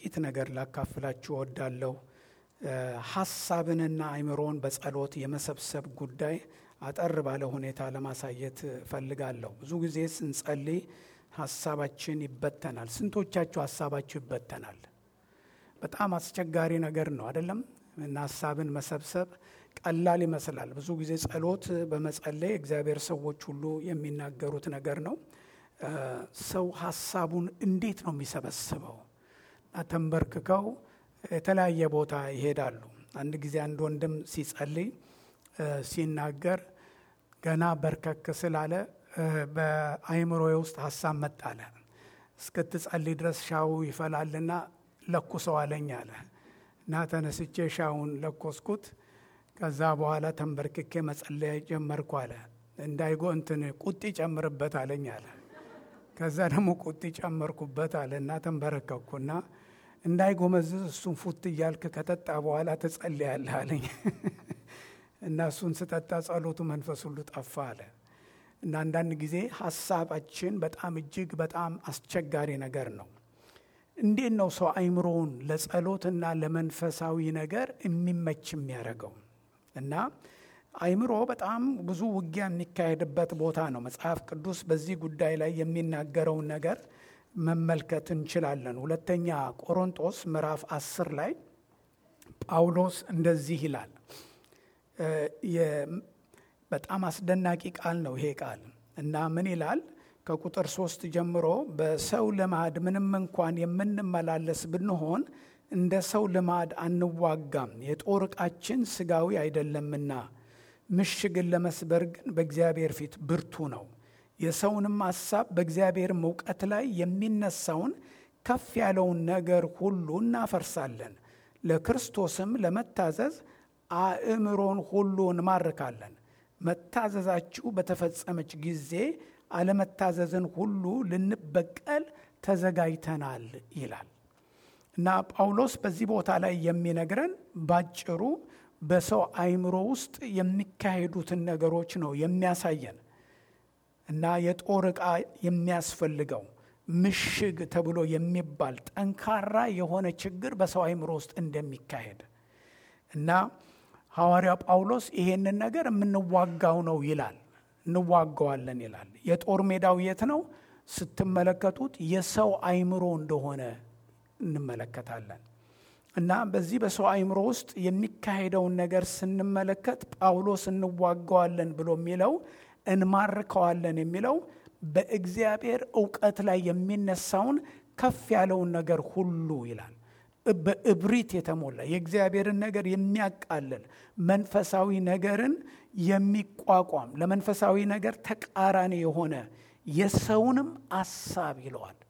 ጥቂት ነገር ላካፍላችሁ እወዳለሁ። ሀሳብንና አእምሮን በጸሎት የመሰብሰብ ጉዳይ አጠር ባለ ሁኔታ ለማሳየት እፈልጋለሁ። ብዙ ጊዜ ስንጸልይ ሀሳባችን ይበተናል። ስንቶቻችሁ ሀሳባችሁ ይበተናል? በጣም አስቸጋሪ ነገር ነው አይደለም? እና ሀሳብን መሰብሰብ ቀላል ይመስላል። ብዙ ጊዜ ጸሎት በመጸለይ እግዚአብሔር ሰዎች ሁሉ የሚናገሩት ነገር ነው። ሰው ሀሳቡን እንዴት ነው የሚሰበስበው? ተንበርክከው የተለያየ ቦታ ይሄዳሉ። አንድ ጊዜ አንድ ወንድም ሲጸልይ ሲናገር ገና በርከክ ስላለ በአይምሮዬ ውስጥ ሀሳብ መጣለ። እስክትጸልይ ድረስ ሻው ይፈላልና ለኩሰው አለኝ አለ እና ተነስቼ ሻውን ለኮስኩት። ከዛ በኋላ ተንበርክኬ መጸለያ ጀመርኩ አለ። እንዳይጎ እንትን ቁጢ ጨምርበት አለኝ አለ። ከዛ ደግሞ ቁጢ ጨመርኩበት አለ እና ተንበረከኩና እንዳይጎመዝዝ እሱን ፉት እያልክ ከጠጣ በኋላ ትጸልያለህ አለኝ እና እሱን ስጠጣ ጸሎቱ መንፈስ ሁሉ ጠፋ አለ እና አንዳንድ ጊዜ ሀሳባችን በጣም እጅግ በጣም አስቸጋሪ ነገር ነው። እንዴት ነው ሰው አይምሮውን ለጸሎትና ለመንፈሳዊ ነገር የሚመች የሚያደርገው? እና አይምሮ በጣም ብዙ ውጊያ የሚካሄድበት ቦታ ነው። መጽሐፍ ቅዱስ በዚህ ጉዳይ ላይ የሚናገረውን ነገር መመልከት እንችላለን። ሁለተኛ ቆሮንጦስ ምዕራፍ አስር ላይ ጳውሎስ እንደዚህ ይላል። በጣም አስደናቂ ቃል ነው ይሄ ቃል እና ምን ይላል? ከቁጥር ሶስት ጀምሮ በሰው ልማድ ምንም እንኳን የምንመላለስ ብንሆን እንደ ሰው ልማድ አንዋጋም፣ የጦር ዕቃችን ስጋዊ አይደለምና ምሽግን ለመስበር ግን በእግዚአብሔር ፊት ብርቱ ነው። የሰውንም ሐሳብ በእግዚአብሔርም እውቀት ላይ የሚነሳውን ከፍ ያለውን ነገር ሁሉ እናፈርሳለን፣ ለክርስቶስም ለመታዘዝ አእምሮን ሁሉ እንማርካለን። መታዘዛችሁ በተፈጸመች ጊዜ አለመታዘዝን ሁሉ ልንበቀል ተዘጋጅተናል ይላል እና ጳውሎስ በዚህ ቦታ ላይ የሚነግረን ባጭሩ በሰው አእምሮ ውስጥ የሚካሄዱትን ነገሮች ነው የሚያሳየን እና የጦር ዕቃ የሚያስፈልገው ምሽግ ተብሎ የሚባል ጠንካራ የሆነ ችግር በሰው አእምሮ ውስጥ እንደሚካሄድ እና ሐዋርያው ጳውሎስ ይሄንን ነገር የምንዋጋው ነው ይላል። እንዋጋዋለን ይላል። የጦር ሜዳው የት ነው ስትመለከቱት የሰው አእምሮ እንደሆነ እንመለከታለን። እና በዚህ በሰው አእምሮ ውስጥ የሚካሄደውን ነገር ስንመለከት ጳውሎስ እንዋጋዋለን ብሎ የሚለው እንማርከዋለን የሚለው በእግዚአብሔር እውቀት ላይ የሚነሳውን ከፍ ያለውን ነገር ሁሉ ይላል። በእብሪት የተሞላ የእግዚአብሔርን ነገር የሚያቃልል መንፈሳዊ ነገርን የሚቋቋም ለመንፈሳዊ ነገር ተቃራኒ የሆነ የሰውንም አሳብ ይለዋል።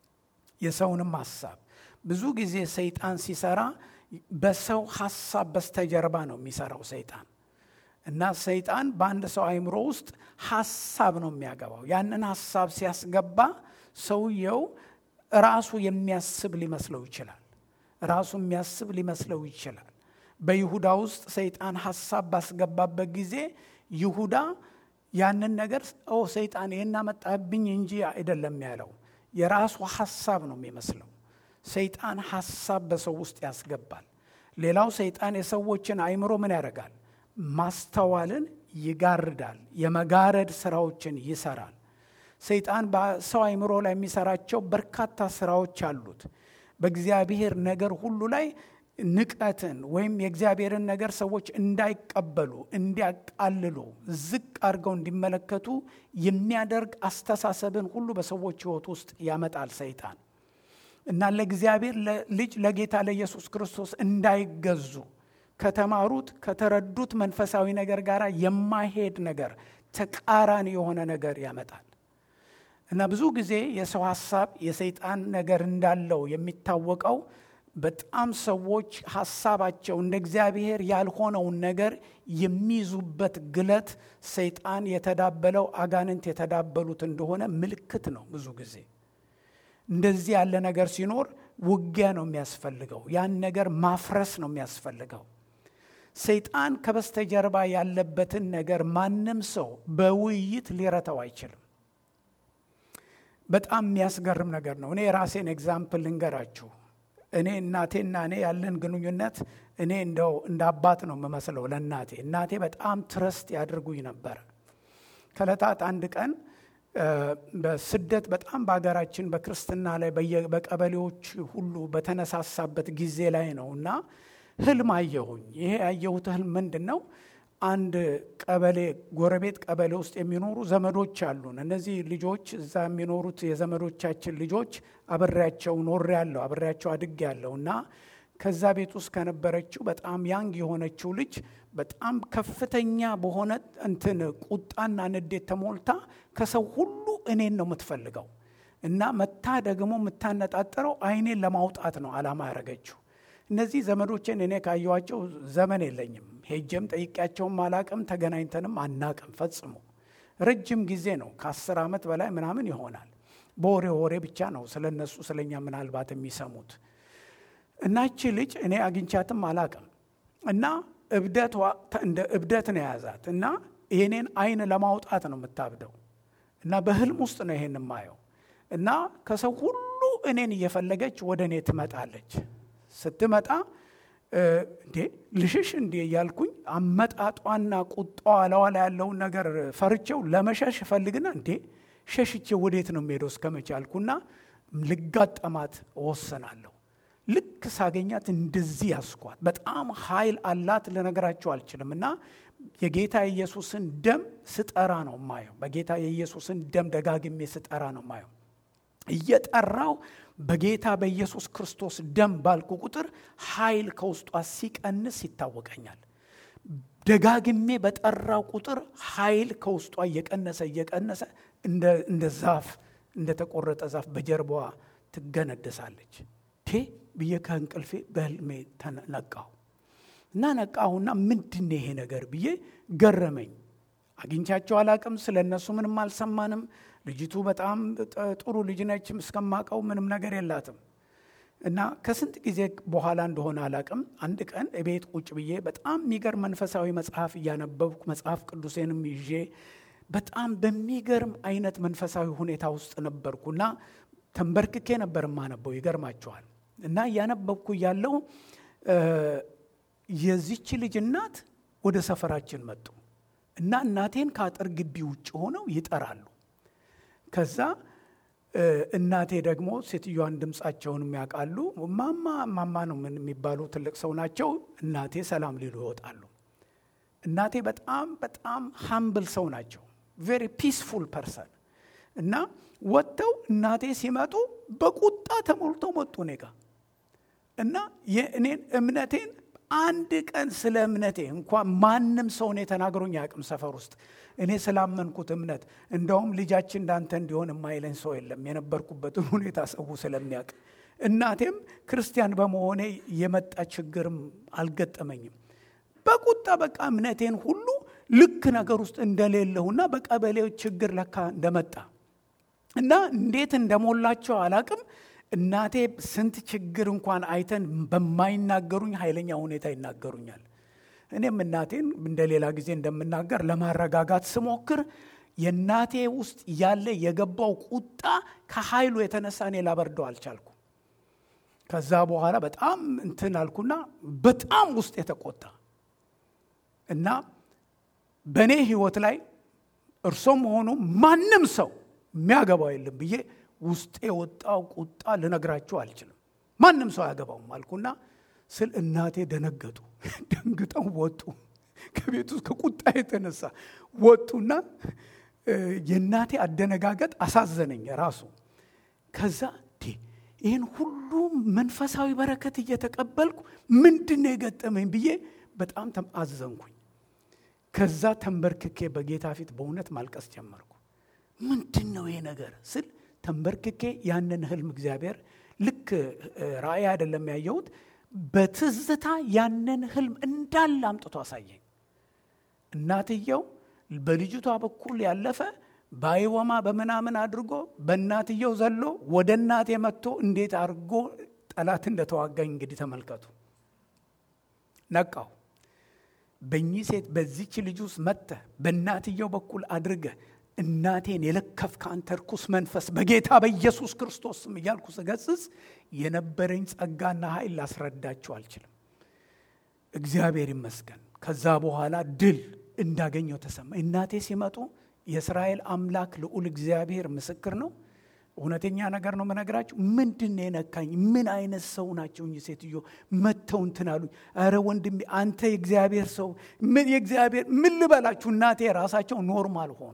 የሰውንም ሀሳብ ብዙ ጊዜ ሰይጣን ሲሰራ በሰው ሀሳብ በስተጀርባ ነው የሚሰራው ሰይጣን እና ሰይጣን በአንድ ሰው አእምሮ ውስጥ ሀሳብ ነው የሚያገባው። ያንን ሀሳብ ሲያስገባ ሰውየው ራሱ የሚያስብ ሊመስለው ይችላል። ራሱ የሚያስብ ሊመስለው ይችላል። በይሁዳ ውስጥ ሰይጣን ሀሳብ ባስገባበት ጊዜ ይሁዳ ያንን ነገር ኦ ሰይጣን ይህን አመጣብኝ እንጂ አይደለም ያለው፣ የራሱ ሀሳብ ነው የሚመስለው። ሰይጣን ሀሳብ በሰው ውስጥ ያስገባል። ሌላው ሰይጣን የሰዎችን አእምሮ ምን ያደርጋል? ማስተዋልን ይጋርዳል። የመጋረድ ስራዎችን ይሰራል። ሰይጣን በሰው አእምሮ ላይ የሚሰራቸው በርካታ ስራዎች አሉት። በእግዚአብሔር ነገር ሁሉ ላይ ንቀትን ወይም የእግዚአብሔርን ነገር ሰዎች እንዳይቀበሉ፣ እንዲያቃልሉ፣ ዝቅ አድርገው እንዲመለከቱ የሚያደርግ አስተሳሰብን ሁሉ በሰዎች ሕይወት ውስጥ ያመጣል ሰይጣን እና ለእግዚአብሔር ልጅ ለጌታ ለኢየሱስ ክርስቶስ እንዳይገዙ ከተማሩት ከተረዱት መንፈሳዊ ነገር ጋር የማይሄድ ነገር ተቃራኒ የሆነ ነገር ያመጣል። እና ብዙ ጊዜ የሰው ሀሳብ የሰይጣን ነገር እንዳለው የሚታወቀው በጣም ሰዎች ሀሳባቸው እንደ እግዚአብሔር ያልሆነውን ነገር የሚይዙበት ግለት ሰይጣን የተዳበለው አጋንንት የተዳበሉት እንደሆነ ምልክት ነው። ብዙ ጊዜ እንደዚህ ያለ ነገር ሲኖር ውጊያ ነው የሚያስፈልገው። ያን ነገር ማፍረስ ነው የሚያስፈልገው። ሰይጣን ከበስተጀርባ ያለበትን ነገር ማንም ሰው በውይይት ሊረተው አይችልም። በጣም የሚያስገርም ነገር ነው። እኔ የራሴን ኤግዛምፕል ልንገራችሁ። እኔ እናቴና እኔ ያለን ግንኙነት እኔ እንደው እንደ አባት ነው የምመስለው ለእናቴ። እናቴ በጣም ትረስት ያደርጉኝ ነበር። ከዕለታት አንድ ቀን በስደት በጣም በሀገራችን በክርስትና ላይ በቀበሌዎች ሁሉ በተነሳሳበት ጊዜ ላይ ነው እና ህልም አየሁኝ። ይሄ ያየሁት ህልም ምንድን ነው? አንድ ቀበሌ ጎረቤት ቀበሌ ውስጥ የሚኖሩ ዘመዶች አሉን። እነዚህ ልጆች እዛ የሚኖሩት የዘመዶቻችን ልጆች አብሬያቸው ኖሬ ያለሁ አብሬያቸው አድግ ያለሁ እና ከዛ ቤት ውስጥ ከነበረችው በጣም ያንግ የሆነችው ልጅ በጣም ከፍተኛ በሆነ እንትን ቁጣና ንዴት ተሞልታ ከሰው ሁሉ እኔን ነው የምትፈልገው እና መታ ደግሞ የምታነጣጥረው አይኔን ለማውጣት ነው አላማ ያደረገችው። እነዚህ ዘመዶችን እኔ ካየኋቸው ዘመን የለኝም። ሄጀም ጠይቄያቸውም አላቅም፣ ተገናኝተንም አናቅም ፈጽሞ። ረጅም ጊዜ ነው፣ ከአስር ዓመት በላይ ምናምን ይሆናል። በወሬ ወሬ ብቻ ነው ስለ እነሱ ስለኛ ምናልባት የሚሰሙት። እና እቺ ልጅ እኔ አግኝቻትም አላቅም እና እብደቷ እንደ እብደት ነው የያዛት እና የኔን አይን ለማውጣት ነው የምታብደው እና በህልም ውስጥ ነው ይሄን የማየው እና ከሰው ሁሉ እኔን እየፈለገች ወደ እኔ ትመጣለች። ስትመጣ እንዴ ልሽሽ እንዴ እያልኩኝ አመጣጧና ቁጣዋ ለዋ ላይ ያለውን ነገር ፈርቼው ለመሸሽ እፈልግና እንዴ ሸሽቼ ወዴት ነው የምሄደው እስከ መቼ አልኩና ልጋጠማት እወስናለሁ። ልክ ሳገኛት እንደዚህ ያስኳት። በጣም ኃይል አላት ልነግራቸው አልችልም። እና የጌታ የኢየሱስን ደም ስጠራ ነው ማየው። በጌታ የኢየሱስን ደም ደጋግሜ ስጠራ ነው ማየው። እየጠራው በጌታ በኢየሱስ ክርስቶስ ደም ባልኩ ቁጥር ኃይል ከውስጧ ሲቀንስ ይታወቀኛል። ደጋግሜ በጠራው ቁጥር ኃይል ከውስጧ እየቀነሰ እየቀነሰ እንደ ዛፍ እንደተቆረጠ ዛፍ በጀርባዋ ትገነደሳለች። ቴ ብዬ ከእንቅልፌ በህልሜ ነቃሁ እና ነቃሁና ምንድን ይሄ ነገር ብዬ ገረመኝ። አግኝቻቸው አላቅም። ስለ እነሱ ምንም አልሰማንም። ልጅቱ በጣም ጥሩ ልጅ ነች። እስከማቀው ምንም ነገር የላትም። እና ከስንት ጊዜ በኋላ እንደሆነ አላቅም፣ አንድ ቀን እቤት ቁጭ ብዬ በጣም የሚገርም መንፈሳዊ መጽሐፍ እያነበብኩ መጽሐፍ ቅዱሴንም ይዤ በጣም በሚገርም አይነት መንፈሳዊ ሁኔታ ውስጥ ነበርኩና ተንበርክኬ ነበር የማነበው። ይገርማቸዋል። እና እያነበብኩ ያለው የዚች ልጅ እናት ወደ ሰፈራችን መጡ እና እናቴን ከአጥር ግቢ ውጭ ሆነው ይጠራሉ። ከዛ እናቴ ደግሞ ሴትዮዋን ድምፃቸውን የሚያውቃሉ። ማማ ማማ ነው ምን የሚባሉ ትልቅ ሰው ናቸው። እናቴ ሰላም ሊሉ ይወጣሉ። እናቴ በጣም በጣም ሀምብል ሰው ናቸው። ቬሪ ፒስፉል ፐርሰን እና ወጥተው እናቴ ሲመጡ በቁጣ ተሞልተው መጡ እኔ ጋ እና የእኔን እምነቴን አንድ ቀን ስለ እምነቴ እንኳን ማንም ሰው እኔ ተናግሮኝ አያውቅም ሰፈር ውስጥ እኔ ስላመንኩት እምነት እንደውም ልጃችን እንዳንተ እንዲሆን የማይለኝ ሰው የለም የነበርኩበትን ሁኔታ ሰው ስለሚያውቅ እናቴም ክርስቲያን በመሆኔ የመጣ ችግርም አልገጠመኝም በቁጣ በቃ እምነቴን ሁሉ ልክ ነገር ውስጥ እንደሌለሁና በቀበሌው ችግር ለካ እንደመጣ እና እንዴት እንደሞላቸው አላቅም እናቴ ስንት ችግር እንኳን አይተን በማይናገሩኝ ኃይለኛ ሁኔታ ይናገሩኛል። እኔም እናቴን እንደ ሌላ ጊዜ እንደምናገር ለማረጋጋት ስሞክር የእናቴ ውስጥ ያለ የገባው ቁጣ ከኃይሉ የተነሳ እኔ ላበርደው አልቻልኩም። ከዛ በኋላ በጣም እንትን አልኩና በጣም ውስጥ የተቆጣ እና በእኔ ህይወት ላይ እርሶም ሆኑ ማንም ሰው የሚያገባው የለም ብዬ ውስጤ የወጣው ቁጣ ልነግራችሁ አልችልም። ማንም ሰው አያገባውም አልኩና ስል እናቴ ደነገጡ። ደንግጠው ወጡ። ከቤት ውስጥ ከቁጣ የተነሳ ወጡና የእናቴ አደነጋገጥ አሳዘነኝ ራሱ። ከዛ ይህን ሁሉ መንፈሳዊ በረከት እየተቀበልኩ ምንድን ነው የገጠመኝ ብዬ በጣም አዘንኩኝ። ከዛ ተንበርክኬ በጌታ ፊት በእውነት ማልቀስ ጀመርኩ። ምንድን ነው ይሄ ነገር ስል ተንበርክኬ ያንን ህልም እግዚአብሔር ልክ ራእይ አይደለም ያየሁት፣ በትዝታ ያንን ህልም እንዳለ አምጥቶ አሳየኝ። እናትየው በልጅቷ በኩል ያለፈ በአይወማ በምናምን አድርጎ በእናትየው ዘሎ ወደ እናቴ መጥቶ እንዴት አድርጎ ጠላት እንደተዋጋኝ እንግዲህ ተመልከቱ። ነቃው። በእኚህ ሴት በዚች ልጅ ውስጥ መጥተህ በእናትየው በኩል አድርገህ እናቴን የለከፍክ አንተ ርኩስ መንፈስ በጌታ በኢየሱስ ክርስቶስ ስም እያልኩ ስገስጽ የነበረኝ ጸጋና ኃይል ላስረዳችሁ አልችልም። እግዚአብሔር ይመስገን። ከዛ በኋላ ድል እንዳገኘው ተሰማ። እናቴ ሲመጡ የእስራኤል አምላክ ልዑል እግዚአብሔር ምስክር ነው። እውነተኛ ነገር ነው መነግራችሁ። ምንድን ነው የነካኝ? ምን አይነት ሰው ናቸው እኚህ ሴትዮ? መተው እንትን አሉኝ። ኧረ ወንድሜ አንተ የእግዚአብሔር ሰው ምን የእግዚአብሔር ምን ልበላችሁ። እናቴ ራሳቸው ኖርማል ሆኑ።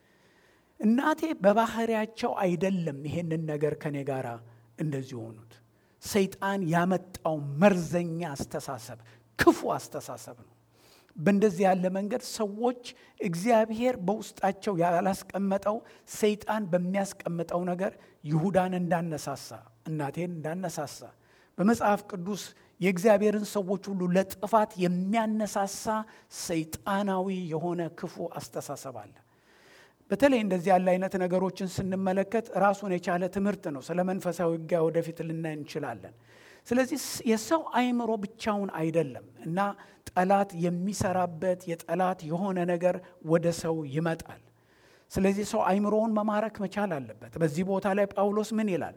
እናቴ በባህሪያቸው አይደለም ይሄንን ነገር ከኔ ጋር እንደዚህ ሆኑት። ሰይጣን ያመጣው መርዘኛ አስተሳሰብ፣ ክፉ አስተሳሰብ ነው። በእንደዚህ ያለ መንገድ ሰዎች እግዚአብሔር በውስጣቸው ያላስቀመጠው ሰይጣን በሚያስቀምጠው ነገር ይሁዳን እንዳነሳሳ እናቴን እንዳነሳሳ በመጽሐፍ ቅዱስ የእግዚአብሔርን ሰዎች ሁሉ ለጥፋት የሚያነሳሳ ሰይጣናዊ የሆነ ክፉ አስተሳሰብ አለ። በተለይ እንደዚህ ያለ አይነት ነገሮችን ስንመለከት ራሱን የቻለ ትምህርት ነው። ስለ መንፈሳዊ ውጊያ ወደፊት ልናይ እንችላለን። ስለዚህ የሰው አእምሮ ብቻውን አይደለም እና ጠላት የሚሰራበት የጠላት የሆነ ነገር ወደ ሰው ይመጣል። ስለዚህ ሰው አእምሮውን መማረክ መቻል አለበት። በዚህ ቦታ ላይ ጳውሎስ ምን ይላል?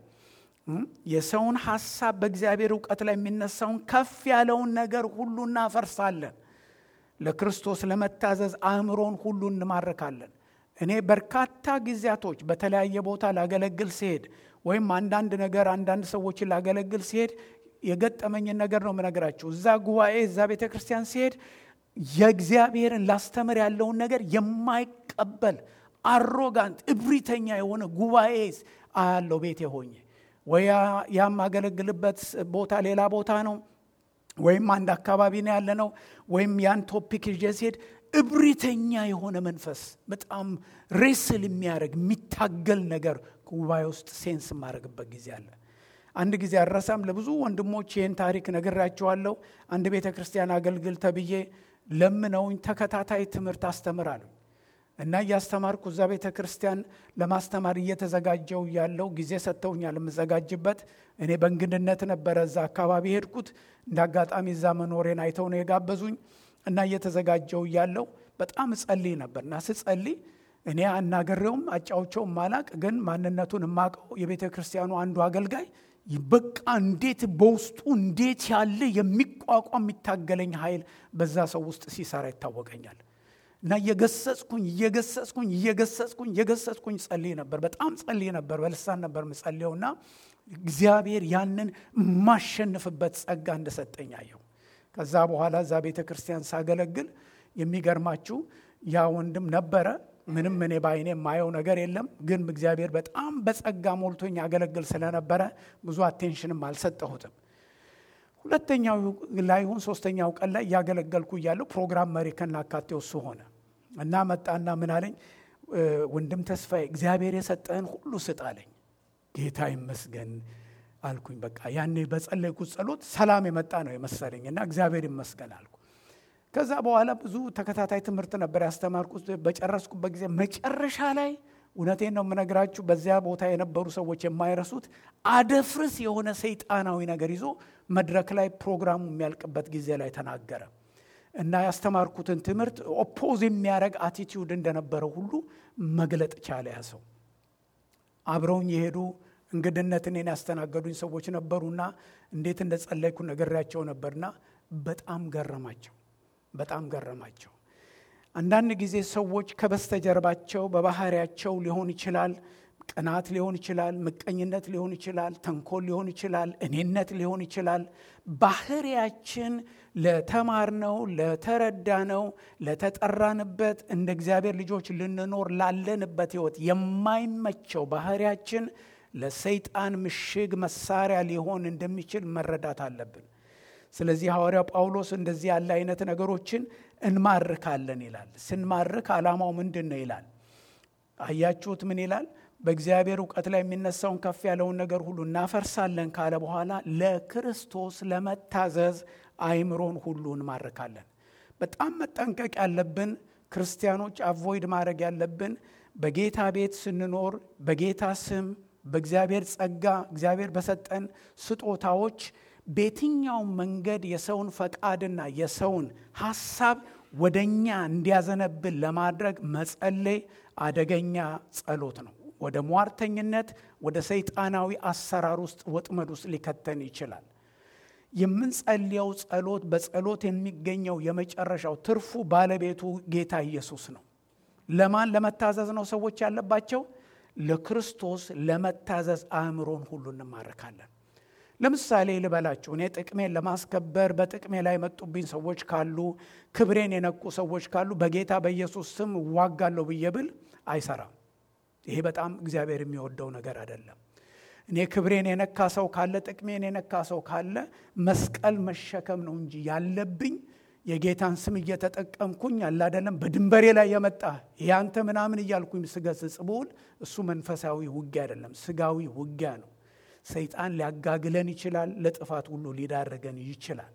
የሰውን ሐሳብ በእግዚአብሔር እውቀት ላይ የሚነሳውን ከፍ ያለውን ነገር ሁሉ እናፈርሳለን። ለክርስቶስ ለመታዘዝ አእምሮን ሁሉ እንማርካለን። እኔ በርካታ ጊዜያቶች በተለያየ ቦታ ላገለግል ሲሄድ ወይም አንዳንድ ነገር አንዳንድ ሰዎችን ላገለግል ሲሄድ የገጠመኝን ነገር ነው የምነግራችሁ። እዛ ጉባኤ እዛ ቤተ ክርስቲያን ሲሄድ የእግዚአብሔርን ላስተምር ያለውን ነገር የማይቀበል አሮጋንት እብሪተኛ የሆነ ጉባኤ አያለው ቤቴ ሆኜ ወይ ያም አገለግልበት ቦታ ሌላ ቦታ ነው ወይም አንድ አካባቢ ነው ያለ ነው ወይም ያን ቶፒክ ይዤ ሲሄድ እብሪተኛ የሆነ መንፈስ በጣም ሬስል የሚያደርግ የሚታገል ነገር ጉባኤ ውስጥ ሴንስ የማደርግበት ጊዜ አለ። አንድ ጊዜ አረሳም ለብዙ ወንድሞች ይህን ታሪክ ነግራቸዋለሁ። አንድ ቤተ ክርስቲያን አገልግል ተብዬ ለምነውኝ ተከታታይ ትምህርት አስተምራለሁ እና እያስተማርኩ እዛ ቤተ ክርስቲያን ለማስተማር እየተዘጋጀው ያለው ጊዜ ሰጥተውኛል የምዘጋጅበት። እኔ በእንግድነት ነበረ እዛ አካባቢ ሄድኩት። እንደ አጋጣሚ እዛ መኖሬን አይተው ነው የጋበዙኝ እና እየተዘጋጀው እያለው በጣም እጸልይ ነበር እና ስጸልይ እኔ አናገሬውም አጫውቸውም ማላቅ ግን ማንነቱን የማቀው የቤተ ክርስቲያኑ አንዱ አገልጋይ በቃ እንዴት በውስጡ እንዴት ያለ የሚቋቋም የሚታገለኝ ኃይል በዛ ሰው ውስጥ ሲሰራ ይታወቀኛል። እና እየገሰጽኩኝ እየገሰጽኩኝ እየገሰጽኩኝ እየገሰጽኩኝ ጸልይ ነበር። በጣም ጸልይ ነበር። በልሳን ነበር ምጸልየው እና እግዚአብሔር ያንን የማሸንፍበት ጸጋ እንደሰጠኝ አየሁ። ከዛ በኋላ እዛ ቤተ ክርስቲያን ሳገለግል የሚገርማችሁ ያ ወንድም ነበረ። ምንም እኔ በአይኔ የማየው ነገር የለም፣ ግን እግዚአብሔር በጣም በጸጋ ሞልቶኝ ያገለግል ስለነበረ ብዙ አቴንሽንም አልሰጠሁትም። ሁለተኛው ላይሁን ሶስተኛው ቀን ላይ እያገለገልኩ እያለሁ ፕሮግራም መሪ ከናካቴው እሱ ሆነ እና መጣና ምን አለኝ፣ ወንድም ተስፋዬ እግዚአብሔር የሰጠህን ሁሉ ስጥ አለኝ። ጌታ ይመስገን አልኩኝ። በቃ ያኔ በጸለይኩት ጸሎት ሰላም የመጣ ነው የመሰለኝ እና እግዚአብሔር ይመስገን አልኩ። ከዛ በኋላ ብዙ ተከታታይ ትምህርት ነበር ያስተማርኩት። በጨረስኩበት ጊዜ መጨረሻ ላይ እውነቴን ነው የምነግራችሁ፣ በዚያ ቦታ የነበሩ ሰዎች የማይረሱት አደፍርስ የሆነ ሰይጣናዊ ነገር ይዞ መድረክ ላይ ፕሮግራሙ የሚያልቅበት ጊዜ ላይ ተናገረ እና ያስተማርኩትን ትምህርት ኦፖዝ የሚያደርግ አቲቲዩድ እንደነበረው ሁሉ መግለጥ ቻለ። ያ ሰው አብረውኝ የሄዱ እንግድነት እኔን ያስተናገዱኝ ሰዎች ነበሩና እንዴት እንደ ጸለይኩ ነግሬያቸው ነበርና በጣም ገረማቸው በጣም ገረማቸው። አንዳንድ ጊዜ ሰዎች ከበስተጀርባቸው በባህሪያቸው ሊሆን ይችላል፣ ቅናት ሊሆን ይችላል፣ ምቀኝነት ሊሆን ይችላል፣ ተንኮል ሊሆን ይችላል፣ እኔነት ሊሆን ይችላል። ባህሪያችን ለተማርነው፣ ለተረዳነው፣ ለተጠራንበት እንደ እግዚአብሔር ልጆች ልንኖር ላለንበት ሕይወት የማይመቸው ባህሪያችን ለሰይጣን ምሽግ መሳሪያ ሊሆን እንደሚችል መረዳት አለብን። ስለዚህ ሐዋርያው ጳውሎስ እንደዚህ ያለ አይነት ነገሮችን እንማርካለን ይላል። ስንማርክ ዓላማው ምንድን ነው ይላል። አያችሁት? ምን ይላል? በእግዚአብሔር እውቀት ላይ የሚነሳውን ከፍ ያለውን ነገር ሁሉ እናፈርሳለን ካለ በኋላ ለክርስቶስ ለመታዘዝ አይምሮን ሁሉ እንማርካለን። በጣም መጠንቀቅ ያለብን ክርስቲያኖች አቮይድ ማድረግ ያለብን በጌታ ቤት ስንኖር በጌታ ስም በእግዚአብሔር ጸጋ እግዚአብሔር በሰጠን ስጦታዎች በየትኛውም መንገድ የሰውን ፈቃድና የሰውን ሐሳብ ወደ እኛ እንዲያዘነብል ለማድረግ መጸለይ አደገኛ ጸሎት ነው። ወደ ሟርተኝነት፣ ወደ ሰይጣናዊ አሰራር ውስጥ ወጥመድ ውስጥ ሊከተን ይችላል። የምንጸልየው ጸሎት በጸሎት የሚገኘው የመጨረሻው ትርፉ ባለቤቱ ጌታ ኢየሱስ ነው። ለማን ለመታዘዝ ነው ሰዎች ያለባቸው? ለክርስቶስ ለመታዘዝ አእምሮን ሁሉ እንማርካለን። ለምሳሌ ልበላችሁ፣ እኔ ጥቅሜን ለማስከበር በጥቅሜ ላይ የመጡብኝ ሰዎች ካሉ፣ ክብሬን የነኩ ሰዎች ካሉ በጌታ በኢየሱስ ስም እዋጋለሁ ብዬ ብል አይሰራም። ይሄ በጣም እግዚአብሔር የሚወደው ነገር አይደለም። እኔ ክብሬን የነካ ሰው ካለ፣ ጥቅሜን የነካ ሰው ካለ መስቀል መሸከም ነው እንጂ ያለብኝ የጌታን ስም እየተጠቀምኩኝ አለ አይደለም፣ በድንበሬ ላይ የመጣ ያንተ ምናምን እያልኩኝ ስገስጽ ብውል እሱ መንፈሳዊ ውጊያ አይደለም፣ ስጋዊ ውጊያ ነው። ሰይጣን ሊያጋግለን ይችላል፣ ለጥፋት ሁሉ ሊዳረገን ይችላል።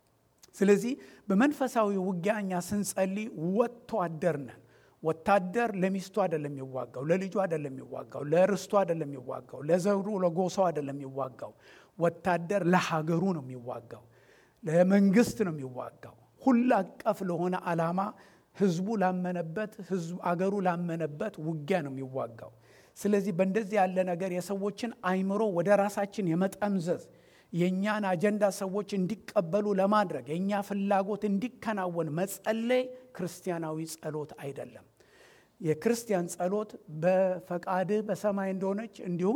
ስለዚህ በመንፈሳዊ ውጊያ እኛ ስንጸልይ ወጥቶ አደር ነን። ወታደር ለሚስቱ አይደለም የሚዋጋው፣ ለልጁ አይደለም የሚዋጋው፣ ለርስቱ አይደለም የሚዋጋው፣ ለዘሩ ለጎሳው አይደለም የሚዋጋው። ወታደር ለሀገሩ ነው የሚዋጋው፣ ለመንግስት ነው የሚዋጋው። ሁሉ አቀፍ ለሆነ ዓላማ ህዝቡ ላመነበት አገሩ ላመነበት ውጊያ ነው የሚዋጋው። ስለዚህ በእንደዚህ ያለ ነገር የሰዎችን አይምሮ ወደ ራሳችን የመጠምዘዝ የእኛን አጀንዳ ሰዎች እንዲቀበሉ ለማድረግ የእኛ ፍላጎት እንዲከናወን መጸለይ ክርስቲያናዊ ጸሎት አይደለም። የክርስቲያን ጸሎት በፈቃድህ በሰማይ እንደሆነች እንዲሁም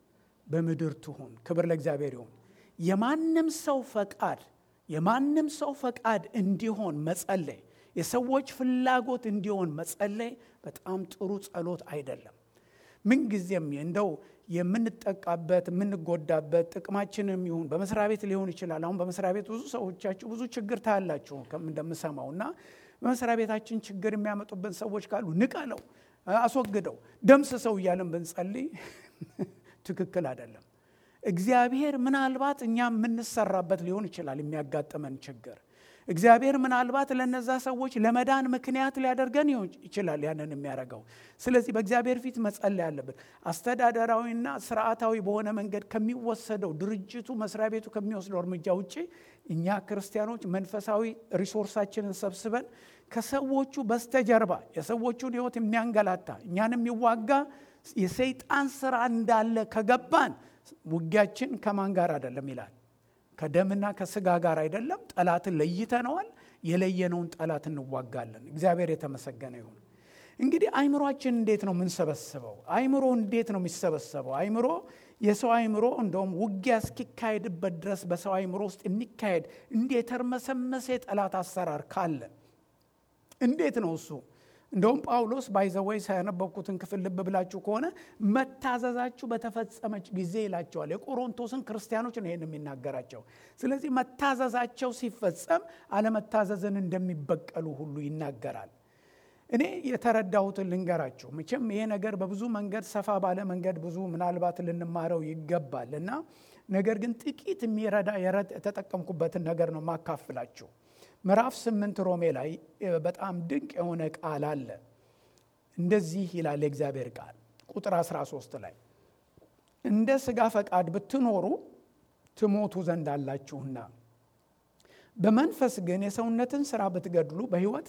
በምድር ትሁን። ክብር ለእግዚአብሔር ይሁን። የማንም ሰው ፈቃድ የማንም ሰው ፈቃድ እንዲሆን መጸለይ፣ የሰዎች ፍላጎት እንዲሆን መጸለይ በጣም ጥሩ ጸሎት አይደለም። ምንጊዜም እንደው የምንጠቃበት የምንጎዳበት ጥቅማችንም ይሁን በመስሪያ ቤት ሊሆን ይችላል። አሁን በመስሪያ ቤት ብዙ ሰዎቻችሁ ብዙ ችግር ታያላችሁ እንደምሰማው እና በመስሪያ ቤታችን ችግር የሚያመጡብን ሰዎች ካሉ ንቀለው፣ አስወግደው፣ ደምስ ሰው እያለን ብንጸልይ ትክክል አይደለም። እግዚአብሔር ምናልባት እኛ የምንሰራበት ሊሆን ይችላል የሚያጋጥመን ችግር እግዚአብሔር ምናልባት ለነዛ ሰዎች ለመዳን ምክንያት ሊያደርገን ይችላል ያንን የሚያደርገው። ስለዚህ በእግዚአብሔር ፊት መጸለይ አለብን። አስተዳደራዊና ስርዓታዊ በሆነ መንገድ ከሚወሰደው ድርጅቱ መስሪያ ቤቱ ከሚወስደው እርምጃ ውጭ እኛ ክርስቲያኖች መንፈሳዊ ሪሶርሳችንን ሰብስበን ከሰዎቹ በስተጀርባ የሰዎቹን ሕይወት የሚያንገላታ እኛን የሚዋጋ የሰይጣን ስራ እንዳለ ከገባን ውጊያችን ከማን ጋር አይደለም ይላል ከደምና ከስጋ ጋር አይደለም። ጠላትን ለይተነዋል። የለየነውን ጠላት እንዋጋለን። እግዚአብሔር የተመሰገነ ይሁን። እንግዲህ አይምሮአችን እንዴት ነው የምንሰበስበው? አይምሮ እንዴት ነው የሚሰበሰበው? አይምሮ የሰው አይምሮ እንደውም ውጊያ እስኪካሄድበት ድረስ በሰው አይምሮ ውስጥ የሚካሄድ እንዲህ የተርመሰመሰ የጠላት አሰራር ካለ እንዴት ነው እሱ? እንደውም ጳውሎስ ባይዘወይ ሳያነበብኩትን ክፍል ልብ ብላችሁ ከሆነ መታዘዛችሁ በተፈጸመች ጊዜ ይላቸዋል። የቆሮንቶስን ክርስቲያኖች ነው ይህን የሚናገራቸው። ስለዚህ መታዘዛቸው ሲፈጸም አለመታዘዝን እንደሚበቀሉ ሁሉ ይናገራል። እኔ የተረዳሁትን ልንገራችሁ። መቼም ይሄ ነገር በብዙ መንገድ ሰፋ ባለ መንገድ ብዙ ምናልባት ልንማረው ይገባል እና ነገር ግን ጥቂት የሚረዳ የተጠቀምኩበትን ነገር ነው ማካፍላችሁ። ምዕራፍ ስምንት ሮሜ ላይ በጣም ድንቅ የሆነ ቃል አለ። እንደዚህ ይላል የእግዚአብሔር ቃል ቁጥር 13 ላይ እንደ ሥጋ ፈቃድ ብትኖሩ ትሞቱ ዘንድ አላችሁና፣ በመንፈስ ግን የሰውነትን ሥራ ብትገድሉ በሕይወት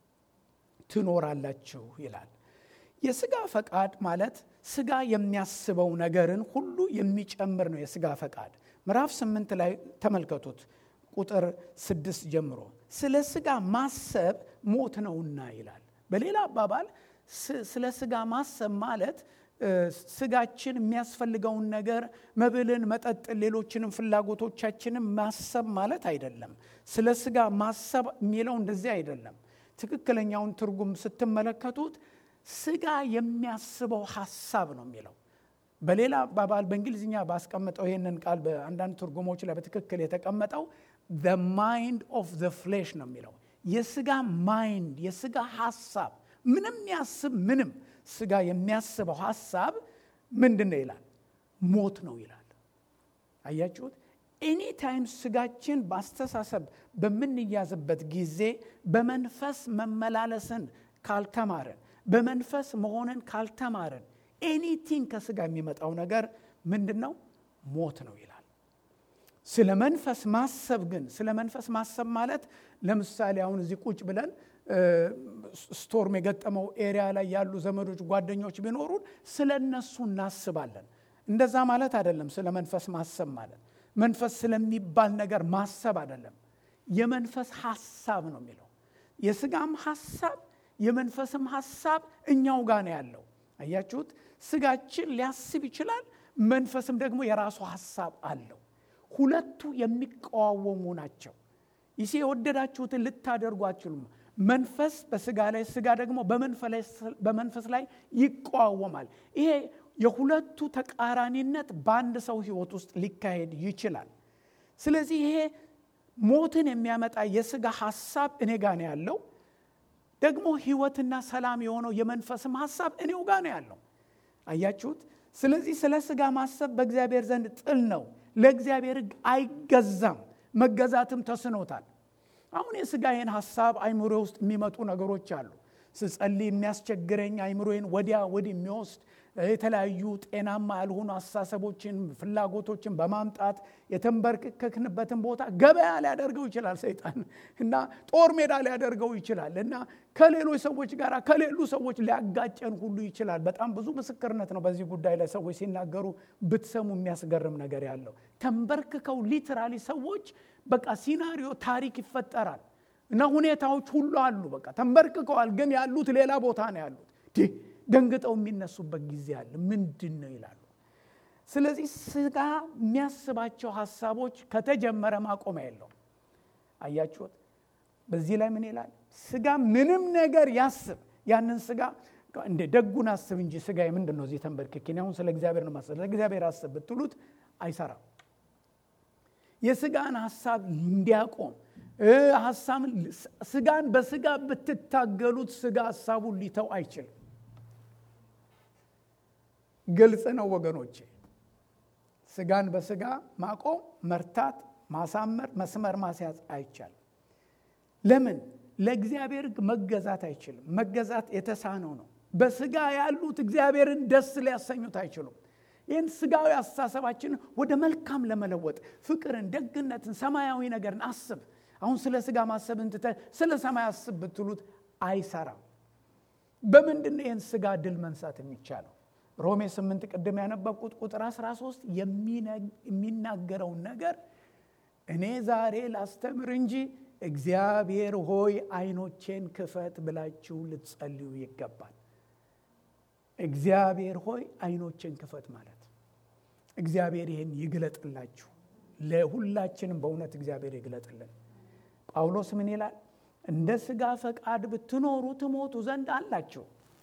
ትኖራላችሁ ይላል። የሥጋ ፈቃድ ማለት ሥጋ የሚያስበው ነገርን ሁሉ የሚጨምር ነው። የሥጋ ፈቃድ ምዕራፍ ስምንት ላይ ተመልከቱት ቁጥር ስድስት ጀምሮ ስለ ሥጋ ማሰብ ሞት ነውና ይላል። በሌላ አባባል ስለ ሥጋ ማሰብ ማለት ሥጋችን የሚያስፈልገውን ነገር መብልን፣ መጠጥን፣ ሌሎችንም ፍላጎቶቻችንን ማሰብ ማለት አይደለም። ስለ ሥጋ ማሰብ የሚለው እንደዚህ አይደለም። ትክክለኛውን ትርጉም ስትመለከቱት ሥጋ የሚያስበው ሐሳብ ነው የሚለው በሌላ አባባል በእንግሊዝኛ ባስቀመጠው ይህንን ቃል በአንዳንድ ትርጉሞች ላይ በትክክል የተቀመጠው the mind of the flesh ነው የሚለው የስጋ ማይንድ የስጋ ሐሳብ ምንም ያስብ ምንም ስጋ የሚያስበው ሐሳብ ምንድን ነው ይላል ሞት ነው ይላል አያችሁት ኤኒ ታይም ስጋችን በአስተሳሰብ በምንያዝበት ጊዜ በመንፈስ መመላለስን ካልተማርን በመንፈስ መሆንን ካልተማርን ኤኒቲንግ ከስጋ የሚመጣው ነገር ምንድን ነው ሞት ነው ይላል ስለ መንፈስ ማሰብ ግን ስለ መንፈስ ማሰብ ማለት ለምሳሌ አሁን እዚህ ቁጭ ብለን ስቶርም የገጠመው ኤሪያ ላይ ያሉ ዘመዶች፣ ጓደኞች ቢኖሩን ስለ እነሱ እናስባለን። እንደዛ ማለት አይደለም። ስለ መንፈስ ማሰብ ማለት መንፈስ ስለሚባል ነገር ማሰብ አይደለም። የመንፈስ ሐሳብ ነው የሚለው የስጋም ሐሳብ የመንፈስም ሐሳብ እኛው ጋር ነው ያለው። አያችሁት? ስጋችን ሊያስብ ይችላል፣ መንፈስም ደግሞ የራሱ ሐሳብ አለው። ሁለቱ የሚቀዋወሙ ናቸው። ይሴ የወደዳችሁትን ልታደርጉ አትችሉም። መንፈስ በስጋ ላይ፣ ስጋ ደግሞ በመንፈስ ላይ ይቀዋወማል። ይሄ የሁለቱ ተቃራኒነት በአንድ ሰው ሕይወት ውስጥ ሊካሄድ ይችላል። ስለዚህ ይሄ ሞትን የሚያመጣ የስጋ ሐሳብ እኔ ጋ ነው ያለው ደግሞ ህይወትና ሰላም የሆነው የመንፈስም ሐሳብ እኔው ጋር ነው ያለው። አያችሁት? ስለዚህ ስለ ስጋ ማሰብ በእግዚአብሔር ዘንድ ጥል ነው። ለእግዚአብሔር ሕግ አይገዛም፣ መገዛትም ተስኖታል። አሁን የስጋዬን ሐሳብ አይምሮ ውስጥ የሚመጡ ነገሮች አሉ። ስጸልይ የሚያስቸግረኝ አይምሮዬን ወዲያ ወዲህ የሚወስድ የተለያዩ ጤናማ ያልሆኑ አስተሳሰቦችን፣ ፍላጎቶችን በማምጣት የተንበረከክንበትን ቦታ ገበያ ሊያደርገው ይችላል ሰይጣን እና ጦር ሜዳ ሊያደርገው ይችላል እና ከሌሎች ሰዎች ጋር ከሌሉ ሰዎች ሊያጋጨን ሁሉ ይችላል። በጣም ብዙ ምስክርነት ነው በዚህ ጉዳይ ላይ ሰዎች ሲናገሩ ብትሰሙ የሚያስገርም ነገር ያለው ተንበርክከው ሊትራሊ ሰዎች በቃ ሲናሪዮ ታሪክ ይፈጠራል እና ሁኔታዎች ሁሉ አሉ። በቃ ተንበርክከዋል፣ ግን ያሉት ሌላ ቦታ ነው ያሉት ደንግጠው የሚነሱበት ጊዜ አለ። ምንድን ነው ይላሉ። ስለዚህ ስጋ የሚያስባቸው ሀሳቦች ከተጀመረ ማቆሚያ የለውም። አያችሁት? በዚህ ላይ ምን ይላል? ስጋ ምንም ነገር ያስብ፣ ያንን ስጋ እንደ ደጉን አስብ እንጂ ስጋ ምንድን ነው እዚህ ተንበርክኬ አሁን ስለ እግዚአብሔር ነው ማሰብ፣ ለእግዚአብሔር አስብ ብትሉት አይሰራም። የስጋን ሀሳብ እንዲያቆም ሀሳብን ስጋን በስጋ ብትታገሉት ስጋ ሀሳቡን ሊተው አይችልም። ግልጽ ነው ወገኖቼ። ስጋን በስጋ ማቆም፣ መርታት፣ ማሳመር፣ መስመር ማስያዝ አይቻልም። ለምን? ለእግዚአብሔር ሕግ መገዛት አይችልም። መገዛት የተሳነው ነው። በስጋ ያሉት እግዚአብሔርን ደስ ሊያሰኙት አይችሉም። ይህን ስጋዊ አስተሳሰባችንን ወደ መልካም ለመለወጥ ፍቅርን፣ ደግነትን፣ ሰማያዊ ነገርን አስብ። አሁን ስለ ስጋ ማሰብን ትተህ ስለ ሰማይ አስብ ብትሉት አይሰራም። በምንድን ነው ይህን ስጋ ድል መንሳት የሚቻለው? ሮሜ 8 ቅድም ያነበብኩት ቁጥር 13 የሚናገረውን ነገር እኔ ዛሬ ላስተምር እንጂ እግዚአብሔር ሆይ ዓይኖቼን ክፈት ብላችሁ ልትጸልዩ ይገባል። እግዚአብሔር ሆይ ዓይኖቼን ክፈት ማለት እግዚአብሔር ይህን ይግለጥላችሁ። ለሁላችንም በእውነት እግዚአብሔር ይግለጥልን። ጳውሎስ ምን ይላል? እንደ ሥጋ ፈቃድ ብትኖሩ ትሞቱ ዘንድ አላችሁ፣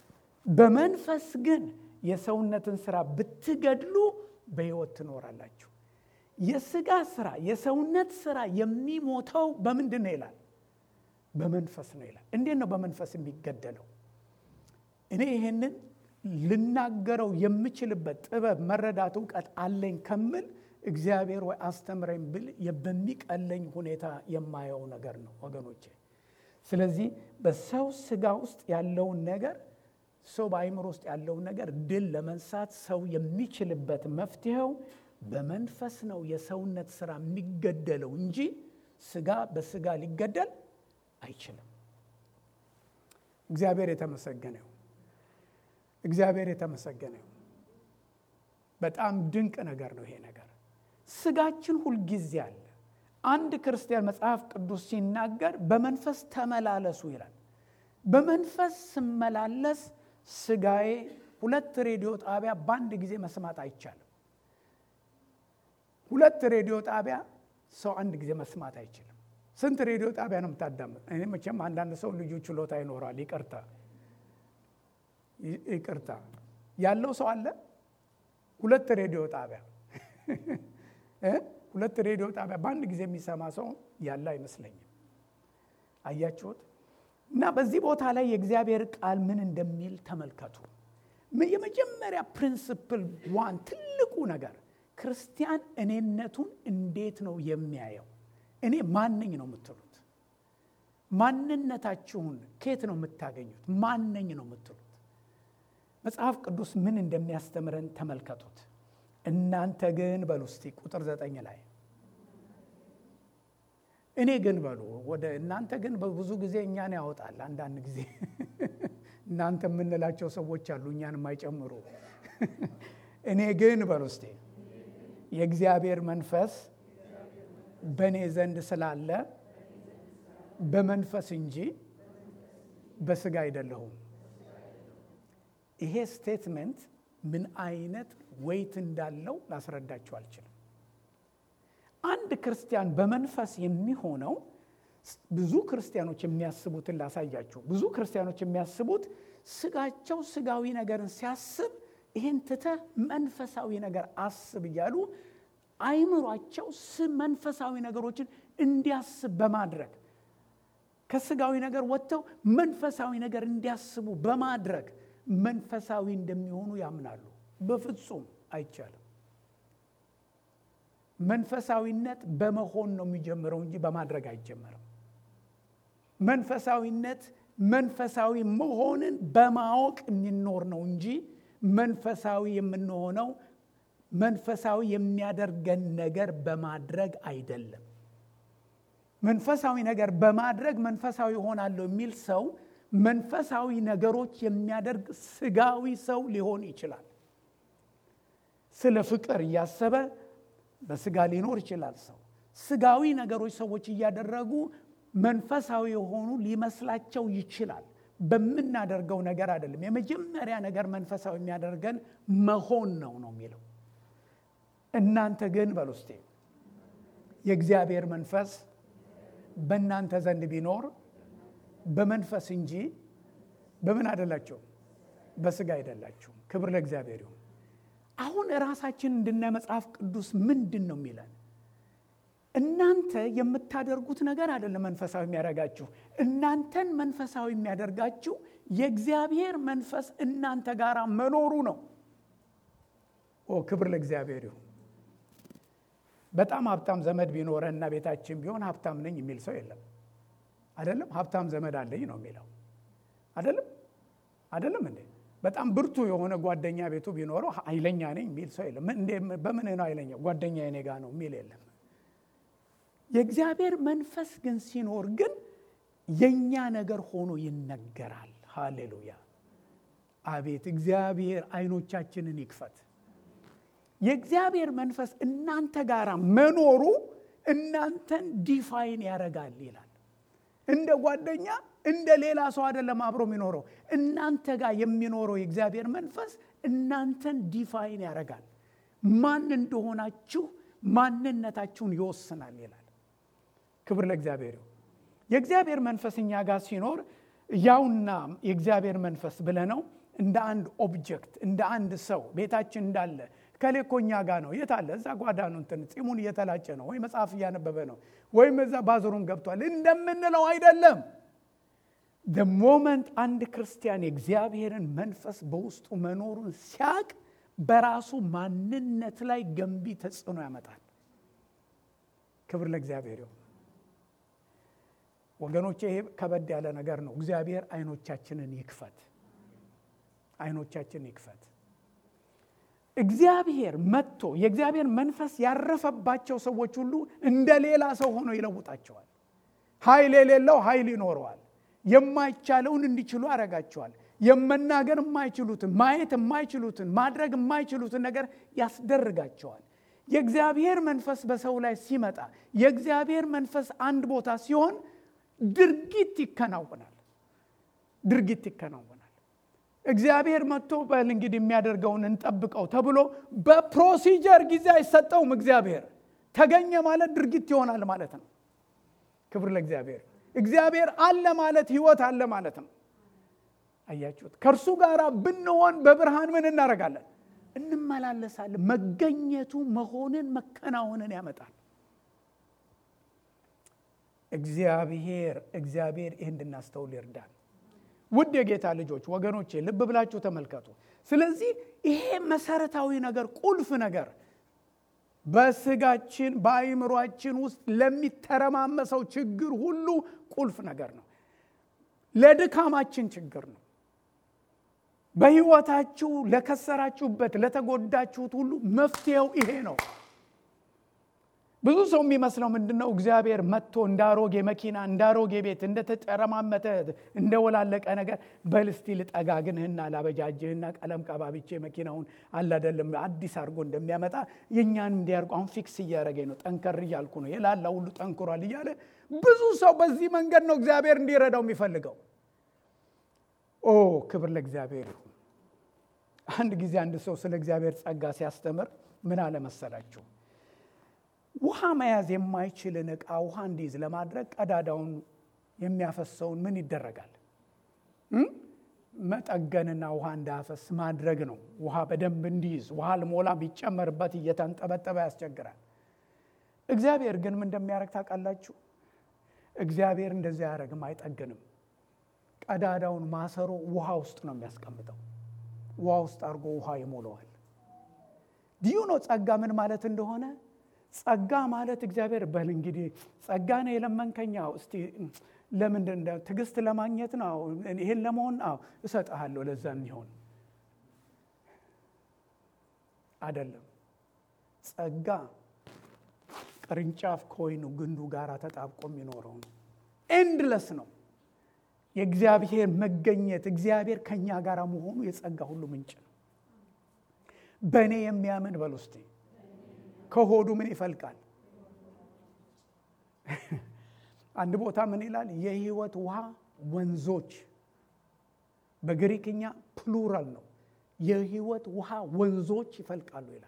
በመንፈስ ግን የሰውነትን ስራ ብትገድሉ በሕይወት ትኖራላችሁ። የሥጋ ስራ የሰውነት ስራ የሚሞተው በምንድን ነው ይላል? በመንፈስ ነው ይላል። እንዴት ነው በመንፈስ የሚገደለው? እኔ ይሄንን ልናገረው የምችልበት ጥበብ፣ መረዳት፣ እውቀት አለኝ ከምል እግዚአብሔር ወይ አስተምረኝ ብል በሚቀለኝ ሁኔታ የማየው ነገር ነው ወገኖቼ። ስለዚህ በሰው ስጋ ውስጥ ያለውን ነገር ሰው በአይምሮ ውስጥ ያለውን ነገር ድል ለመንሳት ሰው የሚችልበት መፍትሄው በመንፈስ ነው። የሰውነት ስራ የሚገደለው እንጂ ስጋ በስጋ ሊገደል አይችልም። እግዚአብሔር የተመሰገነው እግዚአብሔር የተመሰገነው። በጣም ድንቅ ነገር ነው ይሄ ነገር። ስጋችን ሁልጊዜ አለ። አንድ ክርስቲያን መጽሐፍ ቅዱስ ሲናገር በመንፈስ ተመላለሱ ይላል። በመንፈስ ስመላለስ ስጋዬ ሁለት ሬዲዮ ጣቢያ በአንድ ጊዜ መስማት አይቻልም። ሁለት ሬዲዮ ጣቢያ ሰው አንድ ጊዜ መስማት አይችልም። ስንት ሬዲዮ ጣቢያ ነው የምታዳምጥ? እኔ መቼም አንዳንድ ሰው ልዩ ችሎታ ይኖራል። ይቅርታ ይቅርታ ያለው ሰው አለ። ሁለት ሬዲዮ ጣቢያ ሁለት ሬዲዮ ጣቢያ በአንድ ጊዜ የሚሰማ ሰው ያለ አይመስለኝም። አያችሁት? እና በዚህ ቦታ ላይ የእግዚአብሔር ቃል ምን እንደሚል ተመልከቱ። የመጀመሪያ ፕሪንስፕል ዋን ትልቁ ነገር ክርስቲያን እኔነቱን እንዴት ነው የሚያየው? እኔ ማነኝ ነው የምትሉት? ማንነታችሁን ከየት ነው የምታገኙት? ማነኝ ነው የምትሉት? መጽሐፍ ቅዱስ ምን እንደሚያስተምረን ተመልከቱት። እናንተ ግን በሉ እስቲ ቁጥር ዘጠኝ ላይ እኔ ግን በሉ ወደ እናንተ ግን በብዙ ጊዜ እኛን ያወጣል። አንዳንድ ጊዜ እናንተ የምንላቸው ሰዎች አሉ እኛን የማይጨምሩ። እኔ ግን በሉ እስቴ የእግዚአብሔር መንፈስ በእኔ ዘንድ ስላለ በመንፈስ እንጂ በስጋ አይደለሁም። ይሄ ስቴትመንት ምን አይነት ወይት እንዳለው ላስረዳችሁ አልችልም። አንድ ክርስቲያን በመንፈስ የሚሆነው ብዙ ክርስቲያኖች የሚያስቡትን ላሳያችሁ። ብዙ ክርስቲያኖች የሚያስቡት ስጋቸው ስጋዊ ነገርን ሲያስብ ይህን ትተህ መንፈሳዊ ነገር አስብ እያሉ አይምሯቸው መንፈሳዊ ነገሮችን እንዲያስብ በማድረግ ከስጋዊ ነገር ወጥተው መንፈሳዊ ነገር እንዲያስቡ በማድረግ መንፈሳዊ እንደሚሆኑ ያምናሉ። በፍጹም አይቻልም። መንፈሳዊነት በመሆን ነው የሚጀምረው እንጂ በማድረግ አይጀመርም። መንፈሳዊነት መንፈሳዊ መሆንን በማወቅ የሚኖር ነው እንጂ መንፈሳዊ የምንሆነው መንፈሳዊ የሚያደርገን ነገር በማድረግ አይደለም። መንፈሳዊ ነገር በማድረግ መንፈሳዊ ይሆናለሁ የሚል ሰው መንፈሳዊ ነገሮች የሚያደርግ ስጋዊ ሰው ሊሆን ይችላል። ስለ ፍቅር እያሰበ በስጋ ሊኖር ይችላል። ሰው ስጋዊ ነገሮች ሰዎች እያደረጉ መንፈሳዊ የሆኑ ሊመስላቸው ይችላል። በምናደርገው ነገር አይደለም። የመጀመሪያ ነገር መንፈሳዊ የሚያደርገን መሆን ነው ነው የሚለው። እናንተ ግን በሉ እስቴ የእግዚአብሔር መንፈስ በእናንተ ዘንድ ቢኖር በመንፈስ እንጂ በምን አይደላቸው በስጋ አይደላችሁም። ክብር ለእግዚአብሔር ይሁን። አሁን ራሳችን እንድናይ መጽሐፍ ቅዱስ ምንድን ነው የሚለን? እናንተ የምታደርጉት ነገር አይደለም መንፈሳዊ የሚያደርጋችሁ። እናንተን መንፈሳዊ የሚያደርጋችሁ የእግዚአብሔር መንፈስ እናንተ ጋር መኖሩ ነው። ኦ ክብር ለእግዚአብሔር ይሁን። በጣም ሀብታም ዘመድ ቢኖረን እና ቤታችን ቢሆን ሀብታም ነኝ የሚል ሰው የለም። አይደለም ሀብታም ዘመድ አለኝ ነው የሚለው። አይደለም አይደለም እንዴ በጣም ብርቱ የሆነ ጓደኛ ቤቱ ቢኖረው ኃይለኛ ነኝ የሚል ሰው የለም። በምን ነው ኃይለኛ ጓደኛ የኔ ጋ ነው የሚል የለም። የእግዚአብሔር መንፈስ ግን ሲኖር ግን የእኛ ነገር ሆኖ ይነገራል። ሃሌሉያ! አቤት እግዚአብሔር አይኖቻችንን ይክፈት። የእግዚአብሔር መንፈስ እናንተ ጋር መኖሩ እናንተን ዲፋይን ያደርጋል ይላል። እንደ ጓደኛ እንደ ሌላ ሰው አይደለም አብሮ የሚኖረው። እናንተ ጋር የሚኖረው የእግዚአብሔር መንፈስ እናንተን ዲፋይን ያደርጋል። ማን እንደሆናችሁ ማንነታችሁን ይወስናል ይላል። ክብር ለእግዚአብሔር ይሁን። የእግዚአብሔር መንፈስ እኛ ጋር ሲኖር ያውና የእግዚአብሔር መንፈስ ብለነው እንደ አንድ ኦብጀክት እንደ አንድ ሰው ቤታችን እንዳለ ከሌኮ እኛ ጋር ነው። የት አለ? እዛ ጓዳ ነው። እንትን ጺሙን እየተላጨ ነው፣ ወይ መጽሐፍ እያነበበ ነው፣ ወይም እዛ ባዝሩም ገብቷል እንደምንለው አይደለም። ደ ሞመንት አንድ ክርስቲያን የእግዚአብሔርን መንፈስ በውስጡ መኖሩን ሲያቅ በራሱ ማንነት ላይ ገንቢ ተጽዕኖ ያመጣል። ክብር ለእግዚአብሔር ይሁን። ወገኖቼ ይሄ ከበድ ያለ ነገር ነው። እግዚአብሔር አይኖቻችንን ይክፈት፣ አይኖቻችንን ይክፈት። እግዚአብሔር መጥቶ የእግዚአብሔር መንፈስ ያረፈባቸው ሰዎች ሁሉ እንደ ሌላ ሰው ሆኖ ይለውጣቸዋል። ኃይል የሌለው ኃይል ይኖረዋል። የማይቻለውን እንዲችሉ ያደርጋቸዋል። የመናገር የማይችሉትን ማየት የማይችሉትን ማድረግ የማይችሉትን ነገር ያስደርጋቸዋል። የእግዚአብሔር መንፈስ በሰው ላይ ሲመጣ የእግዚአብሔር መንፈስ አንድ ቦታ ሲሆን ድርጊት ይከናወናል። ድርጊት ይከናወናል። እግዚአብሔር መጥቶ በል እንግዲህ የሚያደርገውን እንጠብቀው ተብሎ በፕሮሲጀር ጊዜ አይሰጠውም። እግዚአብሔር ተገኘ ማለት ድርጊት ይሆናል ማለት ነው። ክብር ለእግዚአብሔር። እግዚአብሔር አለ ማለት ህይወት አለ ማለት ነው። አያችሁት? ከእርሱ ጋር ብንሆን በብርሃን ምን እናደርጋለን? እንመላለሳለን። መገኘቱ መሆንን መከናወንን ያመጣል። እግዚአብሔር እግዚአብሔር ይህ እንድናስተውል ይርዳል። ውድ የጌታ ልጆች ወገኖቼ ልብ ብላችሁ ተመልከቱ። ስለዚህ ይሄ መሰረታዊ ነገር ቁልፍ ነገር በስጋችን በአይምሯችን ውስጥ ለሚተረማመሰው ችግር ሁሉ ቁልፍ ነገር ነው። ለድካማችን ችግር ነው። በህይወታችሁ ለከሰራችሁበት፣ ለተጎዳችሁት ሁሉ መፍትሄው ይሄ ነው። ብዙ ሰው የሚመስለው ምንድን ነው? እግዚአብሔር መጥቶ እንዳሮጌ መኪና፣ እንዳሮጌ ቤት፣ እንደተጨረማመተ እንደወላለቀ ነገር በልስቲ ልጠጋግንህና ላበጃጅህና ቀለም ቀባብቼ መኪናውን አላደለም አዲስ አድርጎ እንደሚያመጣ የእኛን እንዲያርጉ አሁን ፊክስ እያደረገኝ ነው። ጠንከር እያልኩ ነው። የላላ ሁሉ ጠንክሯል እያለ ብዙ ሰው በዚህ መንገድ ነው እግዚአብሔር እንዲረዳው የሚፈልገው። ኦ ክብር ለእግዚአብሔር ይሁን። አንድ ጊዜ አንድ ሰው ስለ እግዚአብሔር ጸጋ ሲያስተምር ምን አለ መሰላችሁ? ውሃ መያዝ የማይችልን ዕቃ ውሃ እንዲይዝ ለማድረግ ቀዳዳውን የሚያፈሰውን ምን ይደረጋል? መጠገንና ውሃ እንዳያፈስ ማድረግ ነው። ውሃ በደንብ እንዲይዝ ውሃ ልሞላ ቢጨመርበት እየተንጠበጠበ ያስቸግራል። እግዚአብሔር ግን ምን እንደሚያደርግ ታውቃላችሁ? እግዚአብሔር እንደዚያ አያደርግም፣ አይጠግንም። ቀዳዳውን ማሰሮ ውሃ ውስጥ ነው የሚያስቀምጠው። ውሃ ውስጥ አድርጎ ውሃ ይሞላዋል። ዲዩ ነው ጸጋ ምን ማለት እንደሆነ ጸጋ ማለት እግዚአብሔር በል እንግዲህ ጸጋ ነው የለመንከኝ፣ እስቲ ለምንድን ትዕግስት ለማግኘት ነው ይሄን ለመሆን አዎ እሰጥሃለሁ፣ ለዛ የሚሆን አይደለም። ጸጋ ቅርንጫፍ ከወይኑ ግንዱ ጋር ተጣብቆ የሚኖረው ነው። ኤንድለስ ነው። የእግዚአብሔር መገኘት እግዚአብሔር ከእኛ ጋር መሆኑ የጸጋ ሁሉ ምንጭ ነው። በእኔ የሚያምን በል ውስጤ ከሆዱ ምን ይፈልቃል? አንድ ቦታ ምን ይላል? የህይወት ውሃ ወንዞች። በግሪክኛ ፕሉራል ነው። የህይወት ውሃ ወንዞች ይፈልቃሉ ይላል።